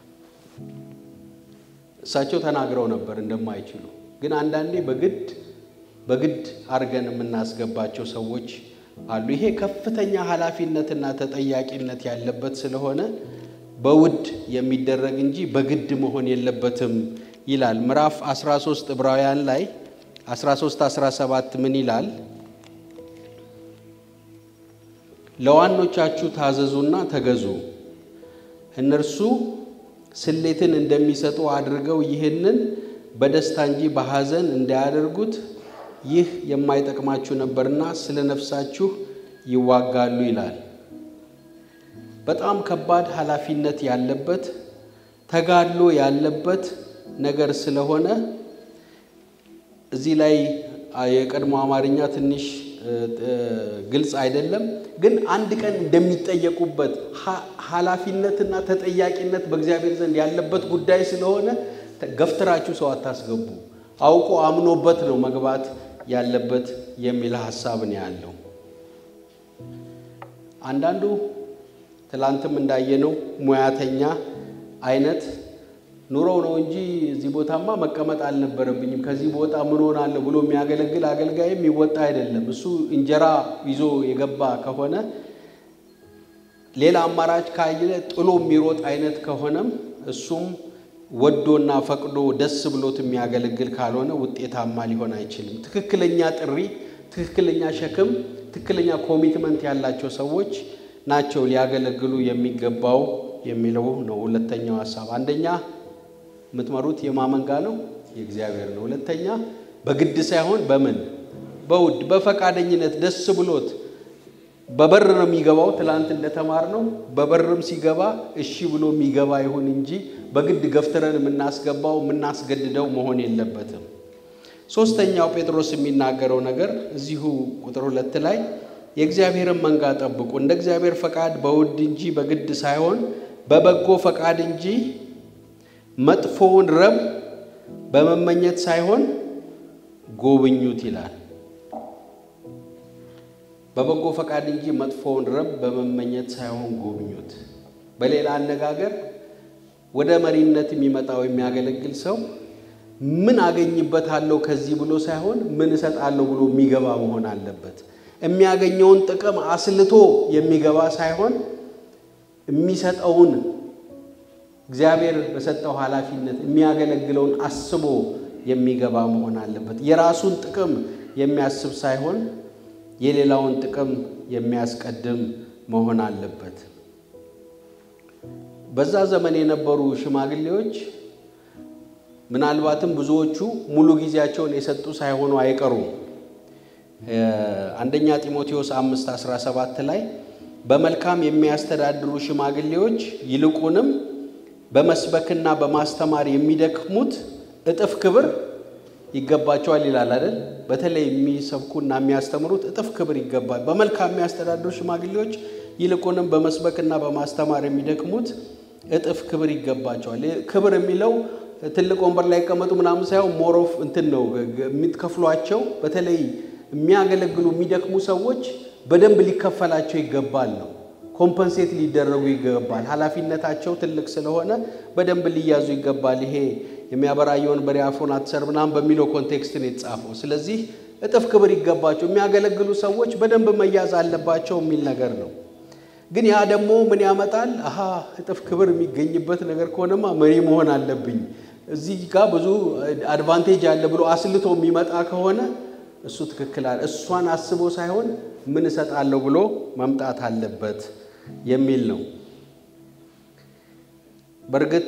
እሳቸው ተናግረው ነበር እንደማይችሉ። ግን አንዳንዴ በግድ በግድ አድርገን የምናስገባቸው ሰዎች አሉ። ይሄ ከፍተኛ ኃላፊነትና ተጠያቂነት ያለበት ስለሆነ በውድ የሚደረግ እንጂ በግድ መሆን የለበትም ይላል። ምዕራፍ 13 ዕብራውያን ላይ 13 17 ምን ይላል? ለዋኖቻችሁ ታዘዙና ተገዙ፣ እነርሱ ስሌትን እንደሚሰጡ አድርገው ይህንን በደስታ እንጂ በሐዘን እንዳያደርጉት ይህ የማይጠቅማችሁ ነበርና ስለ ነፍሳችሁ ይዋጋሉ ይላል። በጣም ከባድ ኃላፊነት ያለበት ተጋድሎ ያለበት ነገር ስለሆነ እዚህ ላይ የቀድሞ አማርኛ ትንሽ ግልጽ አይደለም፣ ግን አንድ ቀን እንደሚጠየቁበት ኃላፊነትና ተጠያቂነት በእግዚአብሔር ዘንድ ያለበት ጉዳይ ስለሆነ ገፍትራችሁ ሰው አታስገቡ። አውቆ አምኖበት ነው መግባት ያለበት የሚል ሀሳብ ነው ያለው። አንዳንዱ ትላንትም እንዳየነው ሙያተኛ አይነት ኑሮው ነው እንጂ እዚህ ቦታማ መቀመጥ አልነበረብኝም፣ ከዚህ ቦታ ምን ሆናለሁ ብሎ የሚያገለግል አገልጋይም ይወጣ አይደለም። እሱ እንጀራ ይዞ የገባ ከሆነ ሌላ አማራጭ ካየ ጥሎ የሚሮጥ አይነት ከሆነም እሱም ወዶና ፈቅዶ ደስ ብሎት የሚያገለግል ካልሆነ ውጤታማ ሊሆን አይችልም። ትክክለኛ ጥሪ፣ ትክክለኛ ሸክም፣ ትክክለኛ ኮሚትመንት ያላቸው ሰዎች ናቸው ሊያገለግሉ የሚገባው የሚለው ነው ሁለተኛው ሀሳብ። አንደኛ የምትመሩት የማመንጋ ነው የእግዚአብሔር ነው። ሁለተኛ በግድ ሳይሆን በምን በውድ በፈቃደኝነት ደስ ብሎት በበር ነው የሚገባው። ትላንት እንደተማር ነው በበርም ሲገባ እሺ ብሎ የሚገባ ይሁን እንጂ በግድ ገፍትረን የምናስገባው የምናስገድደው መሆን የለበትም። ሶስተኛው ጴጥሮስ የሚናገረው ነገር እዚሁ ቁጥር ሁለት ላይ የእግዚአብሔርን መንጋ ጠብቁ፣ እንደ እግዚአብሔር ፈቃድ በውድ እንጂ በግድ ሳይሆን በበጎ ፈቃድ እንጂ መጥፎውን ረብ በመመኘት ሳይሆን ጎብኙት ይላል። በበጎ ፈቃድ እንጂ መጥፎውን ረብ በመመኘት ሳይሆን ጎብኙት። በሌላ አነጋገር ወደ መሪነት የሚመጣው የሚያገለግል ሰው ምን አገኝበታለሁ ከዚህ ብሎ ሳይሆን ምን እሰጣለሁ ብሎ የሚገባ መሆን አለበት። የሚያገኘውን ጥቅም አስልቶ የሚገባ ሳይሆን የሚሰጠውን እግዚአብሔር በሰጠው ኃላፊነት የሚያገለግለውን አስቦ የሚገባ መሆን አለበት። የራሱን ጥቅም የሚያስብ ሳይሆን የሌላውን ጥቅም የሚያስቀድም መሆን አለበት። በዛ ዘመን የነበሩ ሽማግሌዎች ምናልባትም ብዙዎቹ ሙሉ ጊዜያቸውን የሰጡ ሳይሆኑ አይቀሩም። አንደኛ ጢሞቴዎስ አምስት አስራ ሰባት ላይ በመልካም የሚያስተዳድሩ ሽማግሌዎች ይልቁንም በመስበክና በማስተማር የሚደክሙት እጥፍ ክብር ይገባቸዋል ይላል አይደል? በተለይ የሚሰብኩና የሚያስተምሩት እጥፍ ክብር ይገባል። በመልካም የሚያስተዳድሩ ሽማግሌዎች ይልቁንም በመስበክና በማስተማር የሚደክሙት እጥፍ ክብር ይገባቸዋል። ክብር የሚለው ትልቅ ወንበር ላይ ይቀመጡ ምናምን ሳይሆን ሞሮፍ እንትን ነው የሚትከፍሏቸው። በተለይ የሚያገለግሉ የሚደክሙ ሰዎች በደንብ ሊከፈላቸው ይገባል ነው ኮምፐንሴት ሊደረጉ ይገባል። ኃላፊነታቸው ትልቅ ስለሆነ በደንብ ሊያዙ ይገባል። ይሄ የሚያበራየውን በሬ አፉን አትሰር ምናምን በሚለው ኮንቴክስት ነው የተጻፈው። ስለዚህ እጥፍ ክብር ይገባቸው፣ የሚያገለግሉ ሰዎች በደንብ መያዝ አለባቸው የሚል ነገር ነው። ግን ያ ደግሞ ምን ያመጣል? አሀ እጥፍ ክብር የሚገኝበት ነገር ከሆነማ መሪ መሆን አለብኝ፣ እዚህ ጋር ብዙ አድቫንቴጅ አለ ብሎ አስልቶ የሚመጣ ከሆነ እሱ ትክክል አለ። እሷን አስቦ ሳይሆን ምን እሰጣለሁ ብሎ መምጣት አለበት የሚል ነው። በእርግጥ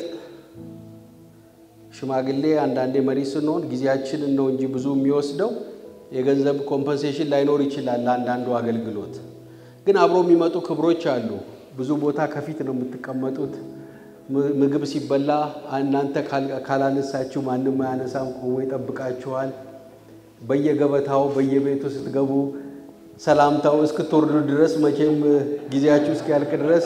ሽማግሌ አንዳንዴ መሪ ስንሆን ጊዜያችንን ነው እንጂ ብዙ የሚወስደው የገንዘብ ኮምፐንሴሽን ላይኖር ይችላል ለአንዳንዱ አገልግሎት። ግን አብሮ የሚመጡ ክብሮች አሉ። ብዙ ቦታ ከፊት ነው የምትቀመጡት። ምግብ ሲበላ እናንተ ካላነሳችሁ ማንም አያነሳም፣ ቆሞ ይጠብቃችኋል። በየገበታው በየቤቱ ስትገቡ ሰላምታው እስክትወርዱ ድረስ መቼም ጊዜያችሁ እስኪያልቅ ድረስ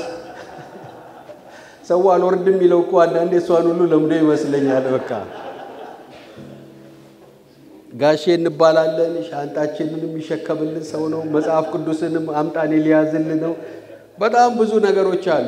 ሰው አልወርድ የሚለው እኮ አንዳንዴ እሷን ሁሉ ለምዶ ይመስለኛል። በቃ ጋሼ እንባላለን። ሻንጣችንን የሚሸከምልን ሰው ነው። መጽሐፍ ቅዱስንም አምጣኔ ሊያዝልን ነው። በጣም ብዙ ነገሮች አሉ።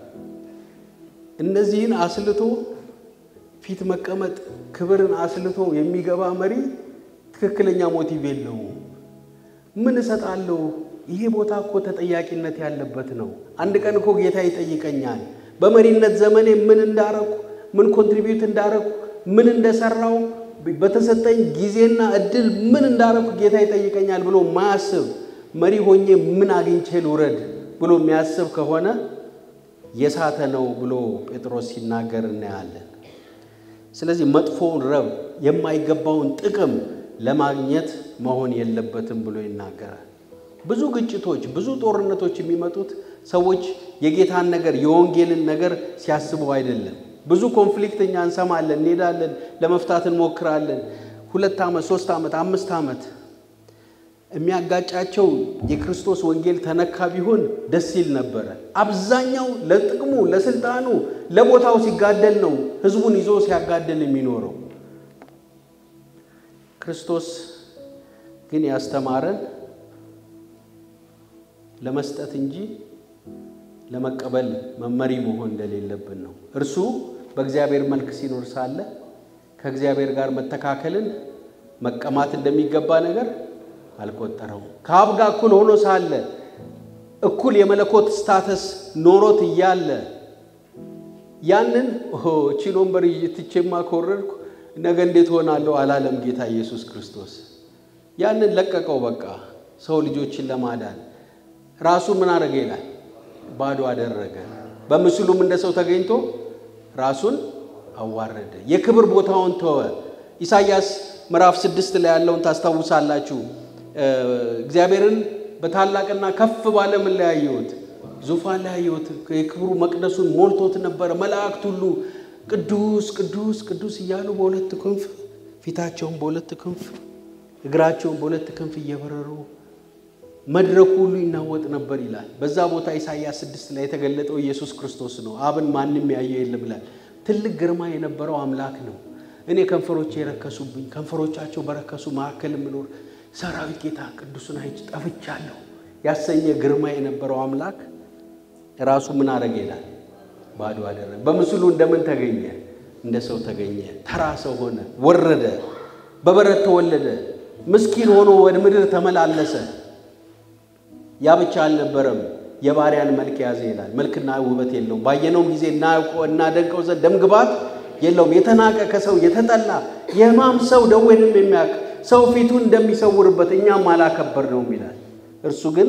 እነዚህን አስልቶ ፊት መቀመጥ ክብርን አስልቶ የሚገባ መሪ ትክክለኛ ሞቲቭ የለውም። ምን እሰጣለሁ? ይሄ ቦታ እኮ ተጠያቂነት ያለበት ነው። አንድ ቀን እኮ ጌታ ይጠይቀኛል። በመሪነት ዘመኔ ምን እንዳረኩ፣ ምን ኮንትሪቢዩት እንዳረኩ፣ ምን እንደሰራው፣ በተሰጠኝ ጊዜና እድል ምን እንዳረኩ ጌታ ይጠይቀኛል ብሎ ማያስብ መሪ ሆኜ ምን አግኝቼ ልውረድ ብሎ የሚያስብ ከሆነ የሳተ ነው ብሎ ጴጥሮስ ሲናገር እናያለን። ስለዚህ መጥፎውን ረብ የማይገባውን ጥቅም ለማግኘት መሆን የለበትም ብሎ ይናገራል። ብዙ ግጭቶች፣ ብዙ ጦርነቶች የሚመጡት ሰዎች የጌታን ነገር የወንጌልን ነገር ሲያስቡ አይደለም። ብዙ ኮንፍሊክት እኛ እንሰማለን፣ እንሄዳለን፣ ለመፍታት እንሞክራለን። ሁለት ዓመት፣ ሶስት ዓመት፣ አምስት ዓመት የሚያጋጫቸው የክርስቶስ ወንጌል ተነካ ቢሆን ደስ ይል ነበረ። አብዛኛው ለጥቅሙ፣ ለስልጣኑ፣ ለቦታው ሲጋደል ነው ህዝቡን ይዞ ሲያጋደል የሚኖረው። ክርስቶስ ግን ያስተማረን ለመስጠት እንጂ ለመቀበል መመሪ መሆን እንደሌለብን ነው። እርሱ በእግዚአብሔር መልክ ሲኖር ሳለ ከእግዚአብሔር ጋር መተካከልን መቀማት እንደሚገባ ነገር አልቆጠረውም። ከአብ ጋር እኩል ሆኖ ሳለ እኩል የመለኮት ስታተስ ኖሮት እያለ ያንን ቺን ወንበር ትቼማ ከወረድኩ ነገ እንዴት ሆናለሁ አላለም ጌታ ኢየሱስ ክርስቶስ። ያንን ለቀቀው። በቃ ሰው ልጆችን ለማዳን ራሱ ምን አደረገ ይላል? ባዶ አደረገ። በምስሉም እንደ ሰው ተገኝቶ ራሱን አዋረደ። የክብር ቦታውን ተወ። ኢሳይያስ ምዕራፍ ስድስት ላይ ያለውን ታስታውሳላችሁ። እግዚአብሔርን በታላቅና ከፍ ባለ ምን ላይ ያየሁት? ዙፋን ላይ ያየሁት። የክብሩ መቅደሱን ሞልቶት ነበረ። መላእክት ሁሉ ቅዱስ ቅዱስ ቅዱስ እያሉ በሁለት ክንፍ ፊታቸውን በሁለት ክንፍ እግራቸውን በሁለት ክንፍ እየበረሩ መድረኩ ሁሉ ይናወጥ ነበር ይላል። በዛ ቦታ ኢሳይያስ ስድስት ላይ የተገለጠው ኢየሱስ ክርስቶስ ነው። አብን ማንም ያየው የለም ይላል። ትልቅ ግርማ የነበረው አምላክ ነው። እኔ ከንፈሮቼ የረከሱብኝ ከንፈሮቻቸው በረከሱ መካከል የምኖር ሰራዊት ጌታ ቅዱስን አይቼ ጠፍቻለሁ ያሰኘ ግርማ የነበረው አምላክ ራሱ ምን አረገ ይላል? ባዶ አደረገ። በምስሉ እንደምን ተገኘ? እንደ ሰው ተገኘ። ተራ ሰው ሆነ፣ ወረደ፣ በበረት ተወለደ፣ ምስኪን ሆኖ ወደ ምድር ተመላለሰ። ያ ብቻ አልነበረም፣ የባሪያን መልክ ያዘ ይላል። መልክና ውበት የለውም። ባየነውም ጊዜ እናደንቀው ዘንድ ደምግባት የለውም። የተናቀ ከሰው የተጠላ የሕማም ሰው ደዌንም የሚያውቅ ሰው ፊቱን እንደሚሰውርበት እኛም አላከበር ነውም ይላል። እርሱ ግን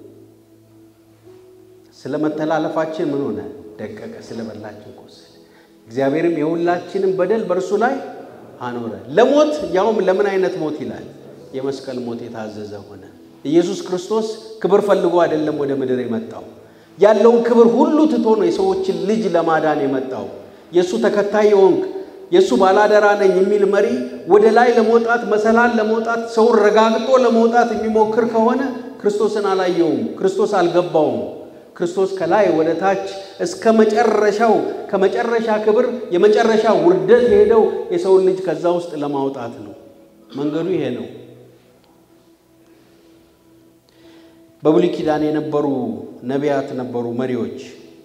ስለ መተላለፋችን ምን ሆነ? ደቀቀ። ስለ በላችን ቆሰለ። እግዚአብሔርም የሁላችንም በደል በእርሱ ላይ አኖረ። ለሞት ያውም ለምን አይነት ሞት ይላል? የመስቀል ሞት የታዘዘ ሆነ። ኢየሱስ ክርስቶስ ክብር ፈልጎ አይደለም ወደ ምድር የመጣው። ያለውን ክብር ሁሉ ትቶ ነው የሰዎችን ልጅ ለማዳን የመጣው። የእሱ ተከታይ የሆንክ የእሱ ባላደራ ነኝ የሚል መሪ ወደ ላይ ለመውጣት መሰላል ለመውጣት ሰውን ረጋግጦ ለመውጣት የሚሞክር ከሆነ ክርስቶስን አላየውም። ክርስቶስ አልገባውም። ክርስቶስ ከላይ ወደ ታች እስከ መጨረሻው ከመጨረሻ ክብር የመጨረሻ ውርደት የሄደው የሰውን ልጅ ከዛ ውስጥ ለማውጣት ነው። መንገዱ ይሄ ነው። በብሉይ ኪዳን የነበሩ ነቢያት ነበሩ፣ መሪዎች፣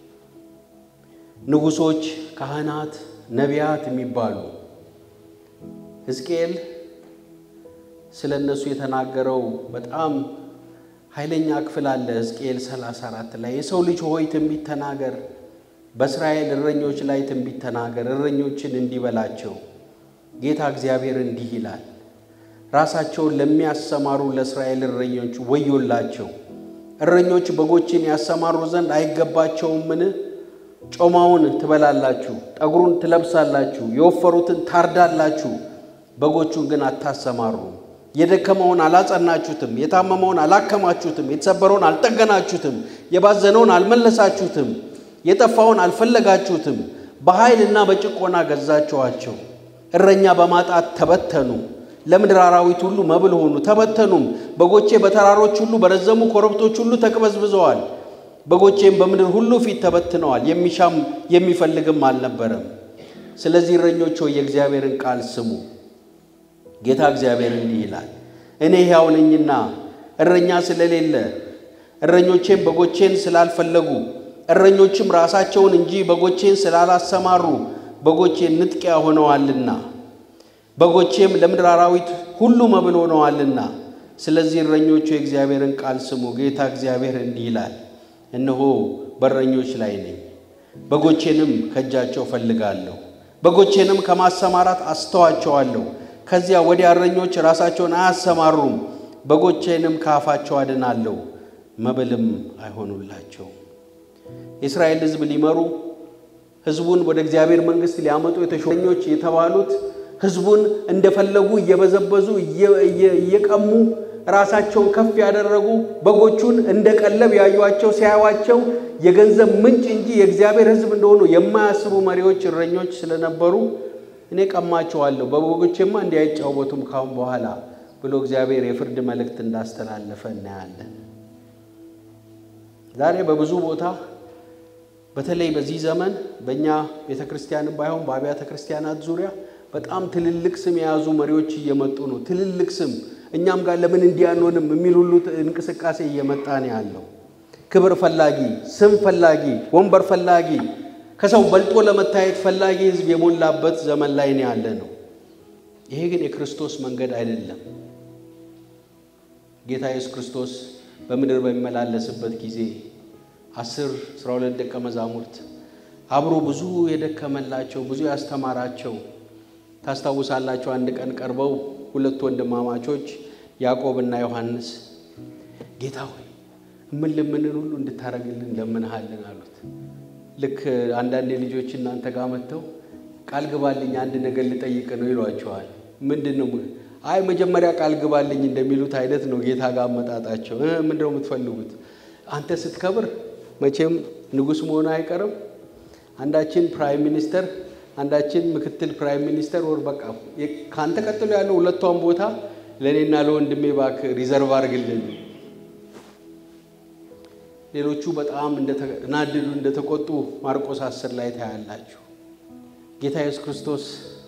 ንጉሶች፣ ካህናት፣ ነቢያት የሚባሉ ሕዝቅኤል ስለ እነሱ የተናገረው በጣም ኃይለኛ ክፍል አለ። ሕዝቅኤል 34 ላይ የሰው ልጅ ሆይ ትንቢት ተናገር፣ በእስራኤል እረኞች ላይ ትንቢት ተናገር፣ እረኞችን እንዲበላቸው ጌታ እግዚአብሔር እንዲህ ይላል፣ ራሳቸውን ለሚያሰማሩ ለእስራኤል እረኞች ወዮላቸው። እረኞች በጎችን ያሰማሩ ዘንድ አይገባቸውምን? ጮማውን ትበላላችሁ፣ ጠጉሩን ትለብሳላችሁ፣ የወፈሩትን ታርዳላችሁ፣ በጎቹን ግን አታሰማሩም። የደከመውን አላጸናችሁትም፣ የታመመውን አላከማችሁትም፣ የተሰበረውን አልጠገናችሁትም፣ የባዘነውን አልመለሳችሁትም፣ የጠፋውን አልፈለጋችሁትም። በኃይልና በጭቆና ገዛችኋቸው። እረኛ በማጣት ተበተኑ። ለምድር አራዊት ሁሉ መብል ሆኑ፣ ተበተኑም። በጎቼ በተራሮች ሁሉ በረዘሙ ኮረብቶች ሁሉ ተቅበዝብዘዋል። በጎቼም በምድር ሁሉ ፊት ተበትነዋል። የሚሻም የሚፈልግም አልነበረም። ስለዚህ እረኞች ሆይ የእግዚአብሔርን ቃል ስሙ። ጌታ እግዚአብሔር እንዲህ ይላል፣ እኔ ሕያው ነኝና እረኛ ስለሌለ እረኞቼም በጎቼን ስላልፈለጉ እረኞችም ራሳቸውን እንጂ በጎቼን ስላላሰማሩ በጎቼን ንጥቂያ ሆነዋልና በጎቼም ለምድር አራዊት ሁሉ መብል ሆነዋልና። ስለዚህ እረኞቹ የእግዚአብሔርን ቃል ስሙ። ጌታ እግዚአብሔር እንዲህ ይላል፣ እነሆ በእረኞች ላይ ነኝ፣ በጎቼንም ከእጃቸው ፈልጋለሁ፣ በጎቼንም ከማሰማራት አስተዋቸዋለሁ። ከዚያ ወዲያ እረኞች ራሳቸውን አያሰማሩም፣ በጎቼንም ከአፋቸው አድናለሁ፣ መብልም አይሆኑላቸውም። የእስራኤል ሕዝብ ሊመሩ ሕዝቡን ወደ እግዚአብሔር መንግሥት ሊያመጡ የተሾኞች የተባሉት ሕዝቡን እንደፈለጉ እየበዘበዙ እየቀሙ ራሳቸውን ከፍ ያደረጉ በጎቹን እንደ ቀለብ ያዩቸው ሲያዩቸው የገንዘብ ምንጭ እንጂ የእግዚአብሔር ሕዝብ እንደሆኑ የማያስቡ መሪዎች እረኞች ስለነበሩ እኔ ቀማቸዋለሁ፣ በበጎቼማ እንዲህ አይጫወቱም ካሁን በኋላ ብሎ እግዚአብሔር የፍርድ መልእክት እንዳስተላለፈ እናያለን። ዛሬ በብዙ ቦታ በተለይ በዚህ ዘመን በእኛ ቤተ ክርስቲያንም ባይሆን በአብያተ ክርስቲያናት ዙሪያ በጣም ትልልቅ ስም የያዙ መሪዎች እየመጡ ነው። ትልልቅ ስም እኛም ጋር ለምን እንዲህ አንሆንም የሚል ሁሉ እንቅስቃሴ እየመጣ ነው ያለው። ክብር ፈላጊ፣ ስም ፈላጊ፣ ወንበር ፈላጊ፣ ከሰው በልጦ ለመታየት ፈላጊ ሕዝብ የሞላበት ዘመን ላይ ነው ያለ ነው። ይሄ ግን የክርስቶስ መንገድ አይደለም። ጌታ ኢየሱስ ክርስቶስ በምድር በሚመላለስበት ጊዜ አስር አስራ ሁለት ደቀ መዛሙርት አብሮ ብዙ የደከመላቸው ብዙ ያስተማራቸው ታስታውሳላቸው። አንድ ቀን ቀርበው ሁለት ወንድማማቾች ያዕቆብና ዮሐንስ ጌታ ሆይ የምንለምንን ሁሉ እንድታደርግልን እንለምንሃለን አሉት። ልክ አንዳንድ ልጆች እናንተ ጋር መጥተው ቃል ግባልኝ አንድ ነገር ልጠይቅ ነው ይሏቸዋል። ምንድን ነው? አይ መጀመሪያ ቃል ግባልኝ እንደሚሉት አይነት ነው ጌታ ጋር አመጣጣቸው። ምንድን ነው የምትፈልጉት? አንተ ስትከብር መቼም ንጉሥ መሆኑ አይቀርም። አንዳችን ፕራይም ሚኒስተር አንዳችን ምክትል ፕራይም ሚኒስተር ወር በቃ ከአንተ ቀጥሎ ያለው ሁለቷን ቦታ ለእኔና ለወንድሜ እባክህ ሪዘርቭ አድርግልን። ሌሎቹ በጣም እንደተናደዱ እንደተቆጡ ማርቆስ አስር ላይ ታያላችሁ። ጌታ ኢየሱስ ክርስቶስ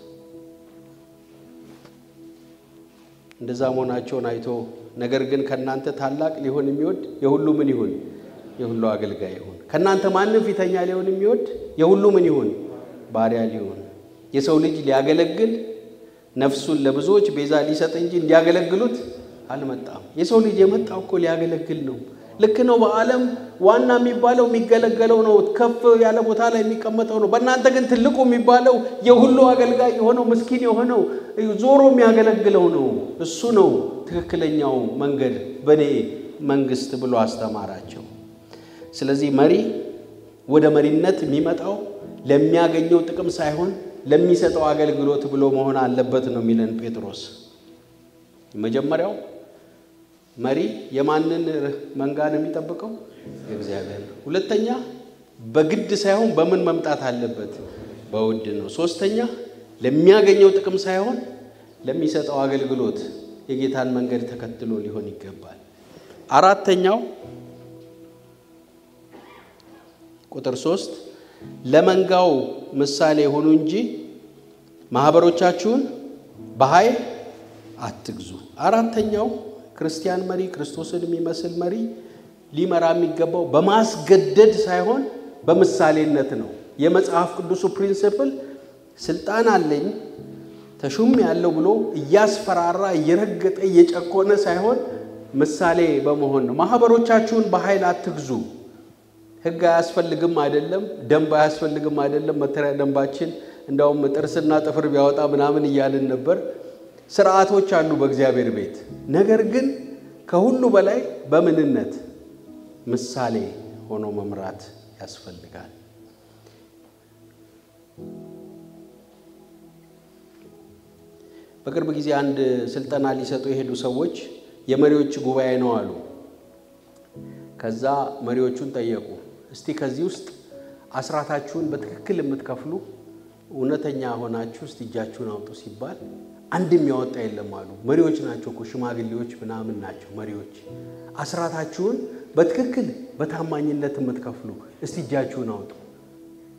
እንደዛ መሆናቸውን አይቶ ነገር ግን ከእናንተ ታላቅ ሊሆን የሚወድ የሁሉ ምን ይሁን? የሁሉ አገልጋይ ይሁን። ከእናንተ ማንም ፊተኛ ሊሆን የሚወድ የሁሉ ምን ይሁን? ባሪያ ሊሆን። የሰው ልጅ ሊያገለግል ነፍሱን ለብዙዎች ቤዛ ሊሰጥ እንጂ እንዲያገለግሉት አልመጣም። የሰው ልጅ የመጣው እኮ ሊያገለግል ነው። ልክ ነው። በዓለም ዋና የሚባለው የሚገለገለው ነው። ከፍ ያለ ቦታ ላይ የሚቀመጠው ነው። በእናንተ ግን ትልቁ የሚባለው የሁሉ አገልጋይ የሆነው ምስኪን የሆነው ዞሮ የሚያገለግለው ነው። እሱ ነው ትክክለኛው መንገድ በእኔ መንግስት ብሎ አስተማራቸው። ስለዚህ መሪ ወደ መሪነት የሚመጣው ለሚያገኘው ጥቅም ሳይሆን ለሚሰጠው አገልግሎት ብሎ መሆን አለበት ነው የሚለን ጴጥሮስ። መጀመሪያው መሪ የማንን መንጋ ነው የሚጠብቀው? የእግዚአብሔር። ሁለተኛ በግድ ሳይሆን በምን መምጣት አለበት? በውድ ነው። ሶስተኛ ለሚያገኘው ጥቅም ሳይሆን ለሚሰጠው አገልግሎት የጌታን መንገድ ተከትሎ ሊሆን ይገባል። አራተኛው ቁጥር ሶስት ለመንጋው ምሳሌ የሆኑ እንጂ ማህበሮቻችሁን በኃይል አትግዙ። አራተኛው ክርስቲያን መሪ ክርስቶስን የሚመስል መሪ ሊመራ የሚገባው በማስገደድ ሳይሆን በምሳሌነት ነው። የመጽሐፍ ቅዱሱ ፕሪንስፕል ስልጣን አለኝ ተሹም ያለው ብሎ እያስፈራራ እየረገጠ እየጨኮነ ሳይሆን ምሳሌ በመሆን ነው። ማህበሮቻችሁን በኃይል አትግዙ። ሕግ አያስፈልግም አይደለም፣ ደንብ አያስፈልግም አይደለም። መተሪያ ደንባችን እንዳውም ጥርስና ጥፍር ቢያወጣ ምናምን እያልን ነበር። ስርዓቶች አሉ በእግዚአብሔር ቤት። ነገር ግን ከሁሉ በላይ በምንነት ምሳሌ ሆኖ መምራት ያስፈልጋል። በቅርብ ጊዜ አንድ ስልጠና ሊሰጡ የሄዱ ሰዎች የመሪዎች ጉባኤ ነው አሉ። ከዛ መሪዎቹን ጠየቁ። እስቲ ከዚህ ውስጥ አስራታችሁን በትክክል የምትከፍሉ እውነተኛ ሆናችሁ እስቲ እጃችሁን አውጡ ሲባል አንድም ያወጣ የለም አሉ። መሪዎች ናቸው እኮ ሽማግሌዎች ምናምን ናቸው መሪዎች። አስራታችሁን በትክክል በታማኝነት የምትከፍሉ እስቲ እጃችሁን አውጡ።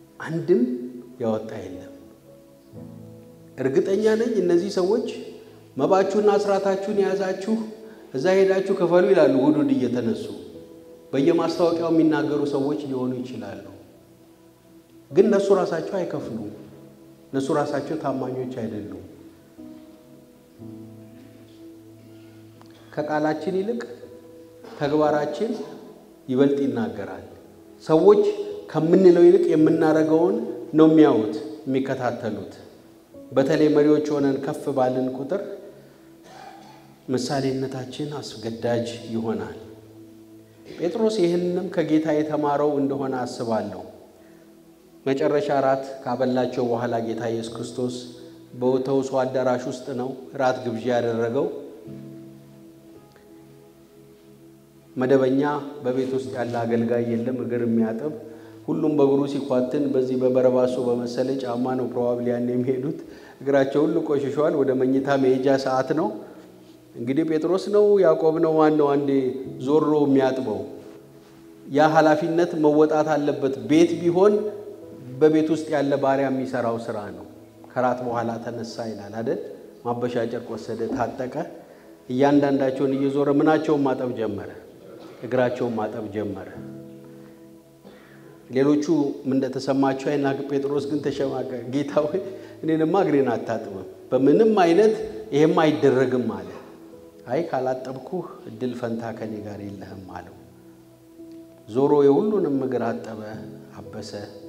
አንድም ያወጣ የለም። እርግጠኛ ነኝ እነዚህ ሰዎች መባችሁና አስራታችሁን የያዛችሁ እዛ ሄዳችሁ ክፈሉ ይላሉ። እሑድ እሑድ እየተነሱ በየማስታወቂያው የሚናገሩ ሰዎች ሊሆኑ ይችላሉ። ግን እነሱ ራሳቸው አይከፍሉም። እነሱ ራሳቸው ታማኞች አይደሉም። ከቃላችን ይልቅ ተግባራችን ይበልጥ ይናገራል። ሰዎች ከምንለው ይልቅ የምናደርገውን ነው የሚያዩት የሚከታተሉት። በተለይ መሪዎች ሆነን ከፍ ባልን ቁጥር ምሳሌነታችን አስገዳጅ ይሆናል። ጴጥሮስ ይህንንም ከጌታ የተማረው እንደሆነ አስባለሁ። መጨረሻ ራት ካበላቸው በኋላ ጌታ ኢየሱስ ክርስቶስ በተውሶ አዳራሽ ውስጥ ነው ራት ግብዣ ያደረገው። መደበኛ በቤት ውስጥ ያለ አገልጋይ የለም፣ እግር የሚያጥብ ሁሉም በእግሩ ሲኳትን በዚህ በበረባሶ በመሰለ ጫማ ነው ፕሮባብሊ ያን የሚሄዱት። እግራቸው ሁሉ ቆሽሿል። ወደ መኝታ መሄጃ ሰዓት ነው። እንግዲህ ጴጥሮስ ነው ያዕቆብ ነው ማን ነው አንዴ ዞሮ የሚያጥበው? ያ ኃላፊነት መወጣት አለበት። ቤት ቢሆን በቤት ውስጥ ያለ ባሪያ የሚሰራው ስራ ነው። ከራት በኋላ ተነሳ ይላል አይደል? ማበሻ ጨርቅ ወሰደ፣ ታጠቀ። እያንዳንዳቸውን እየዞረ ምናቸውን ማጠብ ጀመረ፣ እግራቸውን ማጠብ ጀመረ። ሌሎቹ ምን እንደተሰማቸው አይናቅ። ጴጥሮስ ግን ተሸማቀ። ጌታ ሆይ እኔንማ እግሬን አታጥብም፣ በምንም አይነት ይሄም አይደረግም አለ። አይ ካላጠብኩህ እድል ፈንታ ከኔ ጋር የለህም አለው። ዞሮ የሁሉንም እግር አጠበ፣ አበሰ።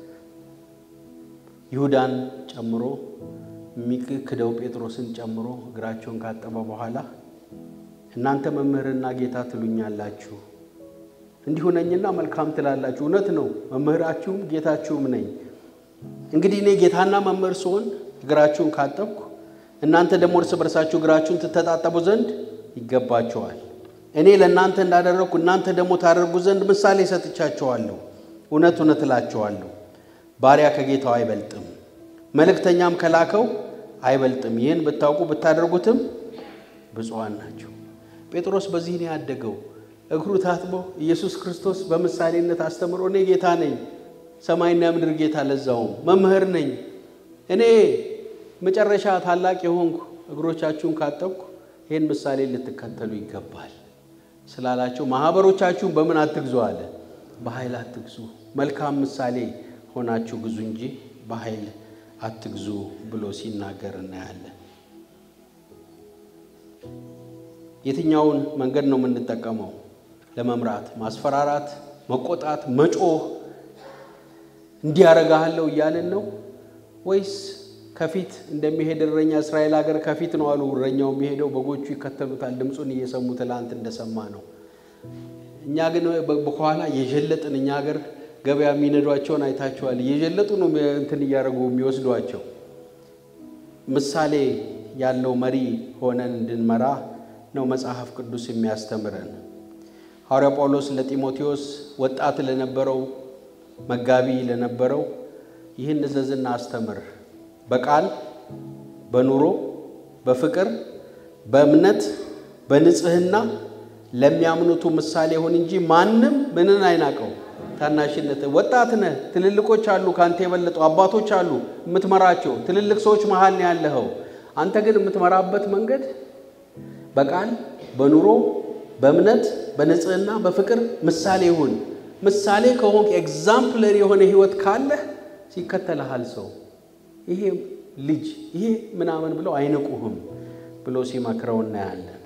ይሁዳን ጨምሮ የሚክደው ጴጥሮስን ጨምሮ እግራቸውን ካጠበ በኋላ እናንተ መምህርና ጌታ ትሉኛላችሁ እንዲሁ ነኝና መልካም ትላላችሁ። እውነት ነው፣ መምህራችሁም ጌታችሁም ነኝ። እንግዲህ እኔ ጌታና መምህር ስሆን እግራችሁን ካጠብኩ እናንተ ደግሞ እርስ በርሳችሁ እግራችሁን ትተጣጠቡ ዘንድ ይገባቸዋል። እኔ ለእናንተ እንዳደረግኩ እናንተ ደግሞ ታደርጉ ዘንድ ምሳሌ ሰጥቻቸዋለሁ። እውነት እውነት እላቸዋለሁ ባሪያ ከጌታው አይበልጥም፣ መልእክተኛም ከላከው አይበልጥም። ይህን ብታውቁ ብታደርጉትም ብፁዓን ናቸው። ጴጥሮስ በዚህ ነው ያደገው። እግሩ ታጥቦ ኢየሱስ ክርስቶስ በምሳሌነት አስተምሮ እኔ ጌታ ነኝ፣ ሰማይና ምድር ጌታ፣ ለዛውም መምህር ነኝ፣ እኔ መጨረሻ ታላቅ የሆንኩ እግሮቻችሁን ካጠብኩ ይህን ምሳሌ ልትከተሉ ይገባል ስላላቸው ማኅበሮቻችሁን በምን አትግዙ አለ? በኃይል አትግዙ፣ መልካም ምሳሌ ሆናችሁ ግዙ እንጂ በኃይል አትግዙ ብሎ ሲናገር እናያለን። የትኛውን መንገድ ነው የምንጠቀመው? ለመምራት ማስፈራራት፣ መቆጣት፣ መጮህ እንዲያረጋሃለሁ እያልን ነው ወይስ ከፊት እንደሚሄድ እረኛ እስራኤል ሀገር ከፊት ነው አሉ እረኛው የሚሄደው፣ በጎቹ ይከተሉታል ድምፁን እየሰሙ ትላንት እንደሰማ ነው። እኛ ግን በኋላ የዠለጥን እኛ ሀገር ገበያ የሚነዷቸውን አይታቸዋል። እየዠለጡ ነው እንትን እያደረጉ የሚወስዷቸው። ምሳሌ ያለው መሪ ሆነን እንድንመራ ነው መጽሐፍ ቅዱስ የሚያስተምረን። ሐዋርያ ጳውሎስ ለጢሞቴዎስ ወጣት ለነበረው መጋቢ ለነበረው ይህን እዘዝና አስተምር፣ በቃል በኑሮ በፍቅር በእምነት በንጽሕና ለሚያምኑቱ ምሳሌ ይሁን እንጂ ማንም ምንን አይናቀው። ታናሽነት ወጣት ነህ፣ ትልልቆች አሉ፣ ከአንተ የበለጡ አባቶች አሉ የምትመራቸው ትልልቅ ሰዎች መሀል ነው ያለኸው። አንተ ግን የምትመራበት መንገድ በቃል በኑሮ በእምነት በንጽህና በፍቅር ምሳሌ ይሁን። ምሳሌ ከሆንክ ኤግዛምፕለር የሆነ ህይወት ካለህ ሲከተልሃል ሰው ይሄ ልጅ ይሄ ምናምን ብለው አይንቁህም ብሎ ሲመክረው እናያለን።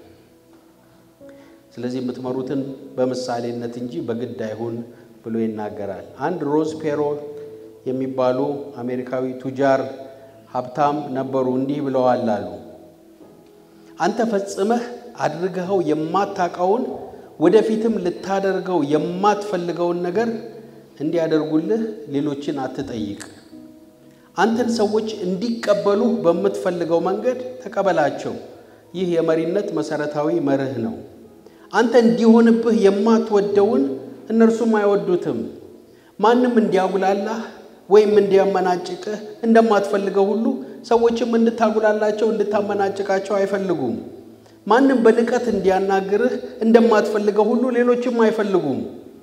ስለዚህ የምትመሩትን በምሳሌነት እንጂ በግድ አይሁን ብሎ ይናገራል። አንድ ሮዝ ፔሮ የሚባሉ አሜሪካዊ ቱጃር ሀብታም ነበሩ። እንዲህ ብለዋል አሉ አንተ ፈጽመህ አድርገኸው የማታውቀውን ወደፊትም ልታደርገው የማትፈልገውን ነገር እንዲያደርጉልህ ሌሎችን አትጠይቅ። አንተን ሰዎች እንዲቀበሉ በምትፈልገው መንገድ ተቀበላቸው። ይህ የመሪነት መሰረታዊ መርህ ነው። አንተ እንዲሆንብህ የማትወደውን እነርሱም አይወዱትም። ማንም እንዲያጉላላህ ወይም እንዲያመናጭቅህ እንደማትፈልገው ሁሉ ሰዎችም እንድታጉላላቸው እንድታመናጭቃቸው አይፈልጉም። ማንም በንቀት እንዲያናግርህ እንደማትፈልገው ሁሉ ሌሎችም አይፈልጉም።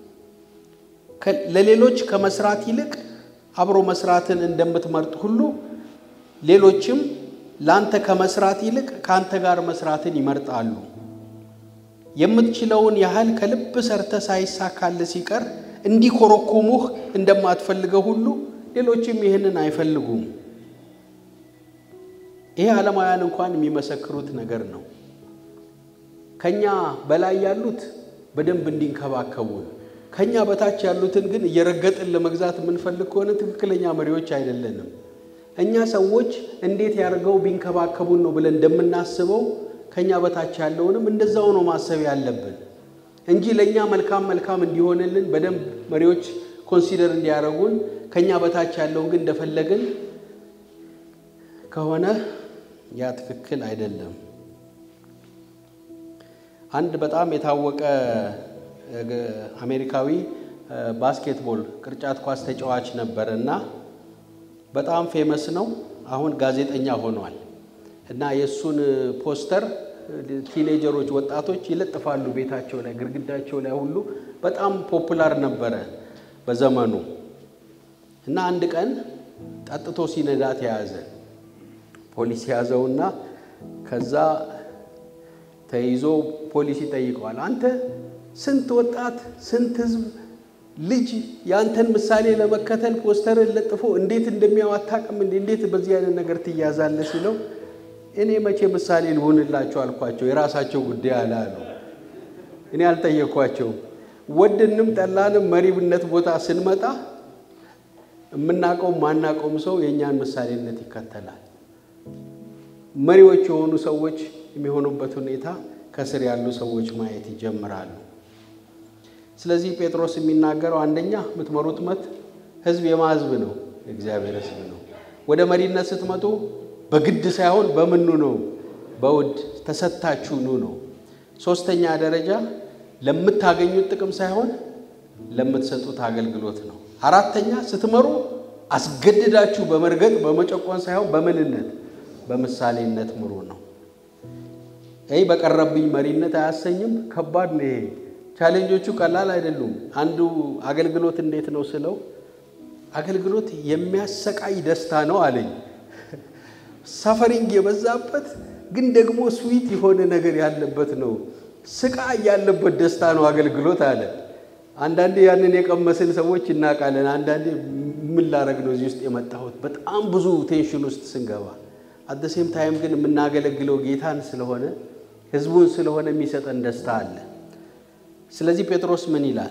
ለሌሎች ከመስራት ይልቅ አብሮ መስራትን እንደምትመርጥ ሁሉ ሌሎችም ለአንተ ከመስራት ይልቅ ከአንተ ጋር መስራትን ይመርጣሉ። የምትችለውን ያህል ከልብ ሰርተ ሳይሳካል ሲቀር እንዲኮረኮሙህ እንደማትፈልገው ሁሉ ሌሎችም ይህንን አይፈልጉም። ይሄ ዓለማውያን እንኳን የሚመሰክሩት ነገር ነው። ከኛ በላይ ያሉት በደንብ እንዲንከባከቡን፣ ከኛ በታች ያሉትን ግን እየረገጥን ለመግዛት የምንፈልግ ከሆነ ትክክለኛ መሪዎች አይደለንም። እኛ ሰዎች እንዴት ያደርገው ቢንከባከቡን ነው ብለን እንደምናስበው ከኛ በታች ያለውንም እንደዛው ነው ማሰብ ያለብን እንጂ ለእኛ መልካም መልካም እንዲሆንልን በደንብ መሪዎች ኮንሲደር እንዲያደርጉን ከኛ በታች ያለውን ግን እንደፈለግን ከሆነ ያ ትክክል አይደለም። አንድ በጣም የታወቀ አሜሪካዊ ባስኬትቦል ቅርጫት ኳስ ተጫዋች ነበር እና በጣም ፌመስ ነው። አሁን ጋዜጠኛ ሆኗል እና የእሱን ፖስተር ቲኔጀሮች፣ ወጣቶች ይለጥፋሉ ቤታቸው ላይ፣ ግድግዳቸው ላይ ሁሉ በጣም ፖፑላር ነበረ በዘመኑ እና አንድ ቀን ጠጥቶ ሲነዳ ተያዘ። ፖሊስ ያዘውና ከዛ ተይዞ ፖሊስ ይጠይቀዋል። አንተ ስንት ወጣት ስንት ሕዝብ ልጅ የአንተን ምሳሌ ለመከተል ፖስተርን ለጥፎ እንዴት እንደሚያው አታውቅም እንዴ? እንዴት በዚህ አይነት ነገር ትያዛለህ? ሲለው እኔ መቼ ምሳሌ ልሆንላቸው አልኳቸው፣ የራሳቸው ጉዳይ አለ አሉ። እኔ አልጠየኳቸውም። ወድንም ጠላንም መሪብነት ቦታ ስንመጣ የምናውቀውም ማናውቀውም ሰው የእኛን ምሳሌነት ይከተላል። መሪዎች የሆኑ ሰዎች የሚሆኑበት ሁኔታ ከስር ያሉ ሰዎች ማየት ይጀምራሉ። ስለዚህ ጴጥሮስ የሚናገረው አንደኛ የምትመሩት መት ህዝብ የማ ህዝብ ነው? የእግዚአብሔር ህዝብ ነው። ወደ መሪነት ስትመጡ በግድ ሳይሆን በምኑ ነው? በውድ ተሰጥታችሁ ኑ ነው። ሶስተኛ ደረጃ ለምታገኙት ጥቅም ሳይሆን ለምትሰጡት አገልግሎት ነው። አራተኛ ስትመሩ አስገድዳችሁ በመርገጥ በመጨቆን ሳይሆን በምንነት በምሳሌነት ምሩ ነው። ይህ በቀረብኝ መሪነት አያሰኝም። ከባድ ነው። ይሄ ቻሌንጆቹ ቀላል አይደሉም። አንዱ አገልግሎት እንዴት ነው ስለው አገልግሎት የሚያሰቃይ ደስታ ነው አለኝ። ሳፈሪንግ የበዛበት ግን ደግሞ ስዊት የሆነ ነገር ያለበት ነው። ስቃይ ያለበት ደስታ ነው አገልግሎት አለ። አንዳንዴ ያንን የቀመስን ሰዎች እናውቃለን። አንዳንዴ ምን ላረግ ነው እዚህ ውስጥ የመጣሁት በጣም ብዙ ቴንሽን ውስጥ ስንገባ አደሴም ታይም ግን የምናገለግለው ጌታን ስለሆነ ህዝቡን ስለሆነ የሚሰጠን ደስታ አለ። ስለዚህ ጴጥሮስ ምን ይላል?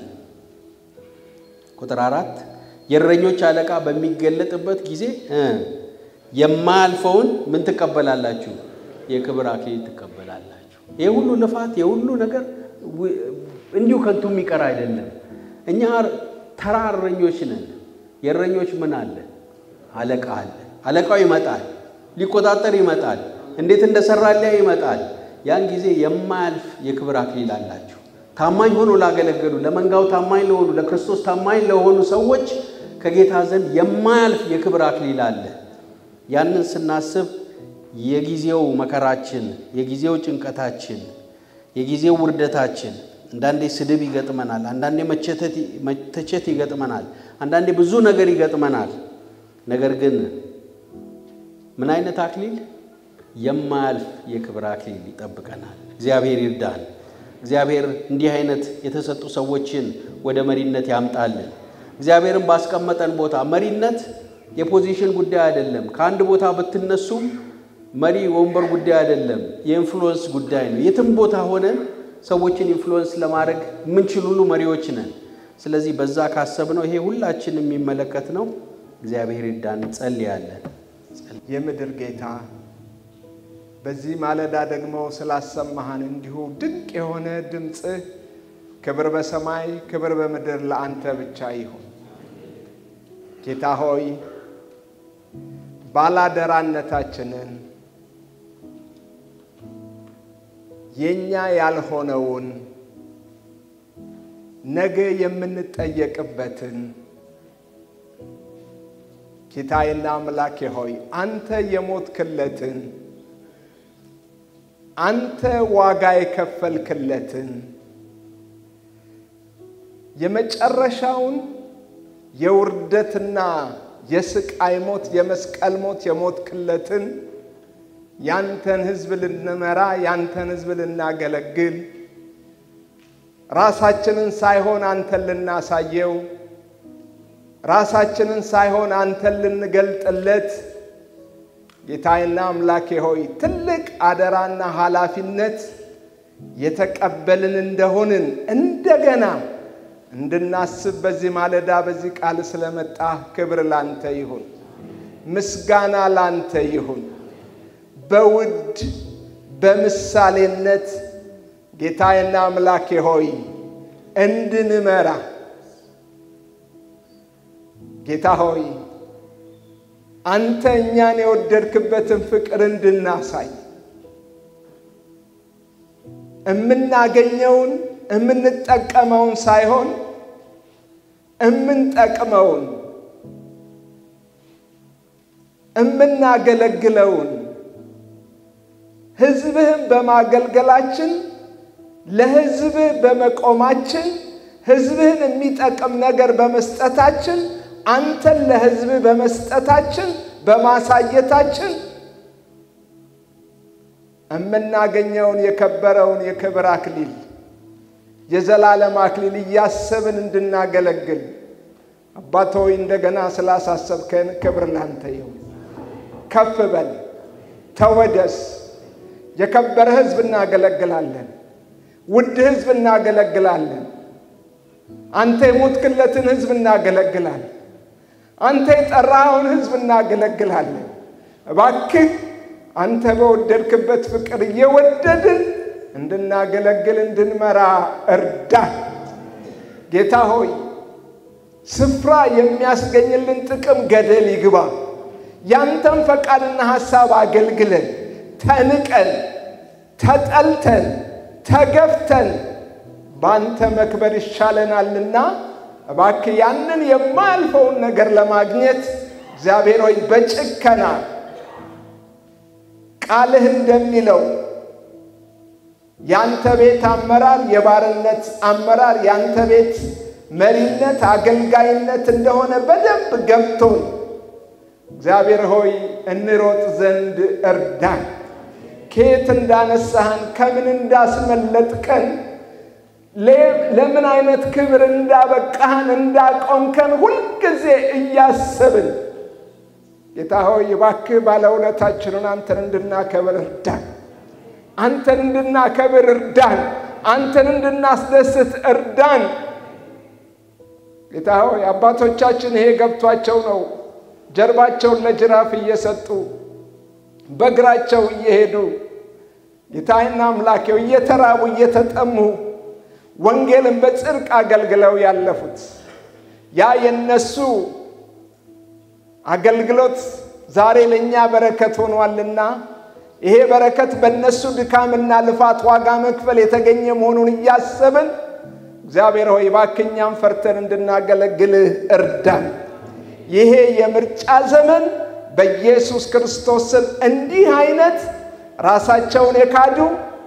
ቁጥር አራት የእረኞች አለቃ በሚገለጥበት ጊዜ የማያልፈውን ምን ትቀበላላችሁ? የክብር አክሊል ትቀበላላችሁ። ይህ ሁሉ ልፋት፣ የሁሉ ነገር እንዲሁ ከንቱ የሚቀር አይደለም። እኛ ተራ እረኞች ነን። የእረኞች ምን አለ? አለቃ አለ። አለቃው ይመጣል ሊቆጣጠር ይመጣል። እንዴት እንደሰራ ሊያ ይመጣል። ያን ጊዜ የማያልፍ የክብር አክሊል አላችሁ። ታማኝ ሆኖ ላገለገሉ፣ ለመንጋው ታማኝ ለሆኑ፣ ለክርስቶስ ታማኝ ለሆኑ ሰዎች ከጌታ ዘንድ የማያልፍ የክብር አክሊል አለ። ያንን ስናስብ የጊዜው መከራችን፣ የጊዜው ጭንቀታችን፣ የጊዜው ውርደታችን፣ አንዳንዴ ስድብ ይገጥመናል፣ አንዳንዴ መተቸት ይገጥመናል፣ አንዳንዴ ብዙ ነገር ይገጥመናል። ነገር ግን ምን አይነት አክሊል? የማያልፍ የክብር አክሊል ይጠብቀናል። እግዚአብሔር ይርዳን። እግዚአብሔር እንዲህ አይነት የተሰጡ ሰዎችን ወደ መሪነት ያምጣልን። እግዚአብሔርን ባስቀመጠን ቦታ መሪነት የፖዚሽን ጉዳይ አይደለም። ከአንድ ቦታ ብትነሱም መሪ ወንበር ጉዳይ አይደለም፣ የኢንፍሉወንስ ጉዳይ ነው። የትም ቦታ ሆነን ሰዎችን ኢንፍሉወንስ ለማድረግ የምንችል ሁሉ መሪዎች ነን። ስለዚህ በዛ ካሰብነው ይሄ ሁላችን የሚመለከት ነው። እግዚአብሔር ይርዳን። እንጸልያለን። የምድር ጌታ በዚህ ማለዳ ደግሞ ስላሰማሃን እንዲሁ ድንቅ የሆነ ድምፅህ ክብር በሰማይ ክብር በምድር ለአንተ ብቻ ይሁን። ጌታ ሆይ ባላደራነታችንን የእኛ ያልሆነውን ነገ የምንጠየቅበትን ጌታዬና አምላኬ ሆይ አንተ የሞትክለትን አንተ ዋጋ የከፈልክለትን የመጨረሻውን የውርደትና የስቃይ ሞት የመስቀል ሞት የሞትክለትን ያንተን ሕዝብ ልንመራ ያንተን ሕዝብ ልናገለግል ራሳችንን ሳይሆን አንተን ልናሳየው ራሳችንን ሳይሆን አንተን ልንገልጥለት ጌታዬና አምላኬ ሆይ ትልቅ አደራና ኃላፊነት የተቀበልን እንደሆንን እንደገና እንድናስብ በዚህ ማለዳ በዚህ ቃል ስለመጣ ክብር ላንተ ይሁን፣ ምስጋና ላንተ ይሁን። በውድ በምሳሌነት ጌታዬና አምላኬ ሆይ እንድንመራ ጌታ ሆይ አንተ እኛን የወደድክበትን ፍቅር እንድናሳይ የምናገኘውን የምንጠቀመውን ሳይሆን የምንጠቅመውን የምናገለግለውን ሕዝብህን በማገልገላችን ለሕዝብህ በመቆማችን ሕዝብህን የሚጠቅም ነገር በመስጠታችን አንተን ለሕዝብህ በመስጠታችን በማሳየታችን የምናገኘውን የከበረውን የክብር አክሊል የዘላለም አክሊል እያሰብን እንድናገለግል አባት ሆይ እንደገና ስላሳሰብከን ክብር ላንተ ይሁን። ከፍ በል ተወደስ። የከበረ ሕዝብ እናገለግላለን። ውድ ሕዝብ እናገለግላለን። አንተ የሞትክለትን ሕዝብ እናገለግላለን። አንተ የጠራኸውን ሕዝብ እናገለግላለን። እባክህ አንተ በወደድክበት ፍቅር እየወደድን እንድናገለግል እንድንመራ እርዳን። ጌታ ሆይ ስፍራ የሚያስገኝልን ጥቅም ገደል ይግባ። ያንተን ፈቃድና ሐሳብ አገልግለን ተንቀን ተጠልተን ተገፍተን በአንተ መክበር ይሻለናልና እባክህ ያንን የማያልፈውን ነገር ለማግኘት እግዚአብሔር ሆይ በጭከና ቃልህ እንደሚለው ያንተ ቤት አመራር የባርነት አመራር ያንተ ቤት መሪነት አገልጋይነት እንደሆነ በደንብ ገብቶን እግዚአብሔር ሆይ እንሮጥ ዘንድ እርዳን። ከየት እንዳነሳህን ከምን እንዳስመለጥከን ለምን አይነት ክብር እንዳበቃህን እንዳቆምከን ሁልጊዜ እያሰብን ጌታ ሆይ እባክህ ባለውለታችንን አንተን እንድናከብር እርዳን። አንተን እንድናከብር እርዳን። አንተን እንድናስደስት እርዳን። ጌታ ሆይ አባቶቻችን ይሄ ገብቷቸው ነው ጀርባቸውን ለጅራፍ እየሰጡ በእግራቸው እየሄዱ ጌታዬና አምላኬው እየተራቡ እየተጠሙ ወንጌልን በጽድቅ አገልግለው ያለፉት ያ የነሱ አገልግሎት ዛሬ ለእኛ በረከት ሆኗልና ይሄ በረከት በእነሱ ድካምና ልፋት ዋጋ መክፈል የተገኘ መሆኑን እያሰብን እግዚአብሔር ሆይ እባክህ እኛም ፈርተን እንድናገለግልህ እርዳን። ይሄ የምርጫ ዘመን በኢየሱስ ክርስቶስ ስም እንዲህ አይነት ራሳቸውን የካዱ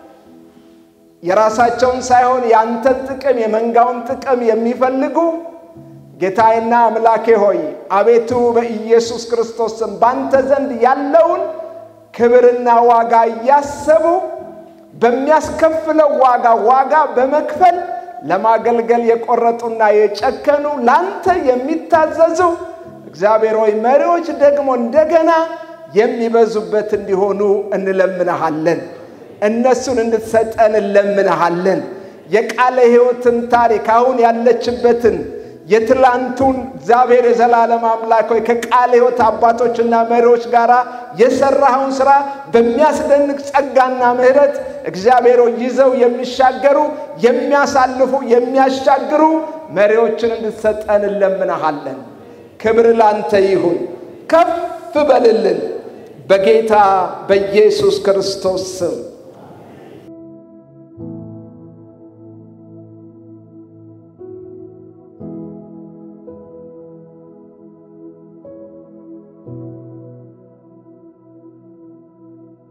የራሳቸውን ሳይሆን የአንተን ጥቅም የመንጋውን ጥቅም የሚፈልጉ ጌታዬና አምላኬ ሆይ አቤቱ በኢየሱስ ክርስቶስ ስም ባንተ ዘንድ ያለውን ክብርና ዋጋ እያሰቡ በሚያስከፍለው ዋጋ ዋጋ በመክፈል ለማገልገል የቆረጡና የጨከኑ ለአንተ የሚታዘዙ እግዚአብሔር ሆይ መሪዎች ደግሞ እንደገና የሚበዙበት እንዲሆኑ እንለምንሃለን። እነሱን እንድትሰጠን እንለምንሃለን። የቃለ ሕይወትን ታሪክ አሁን ያለችበትን የትላንቱን እግዚአብሔር የዘላለም አምላክ ሆይ ከቃለ ሕይወት አባቶችና መሪዎች ጋር የሰራኸውን ስራ በሚያስደንቅ ጸጋና ምሕረት እግዚአብሔር ሆይ ይዘው የሚሻገሩ የሚያሳልፉ የሚያሻግሩ መሪዎችን እንድትሰጠን እንለምንሃለን። ክብር ላንተ ይሁን። ከፍ በልልን በጌታ በኢየሱስ ክርስቶስ ስም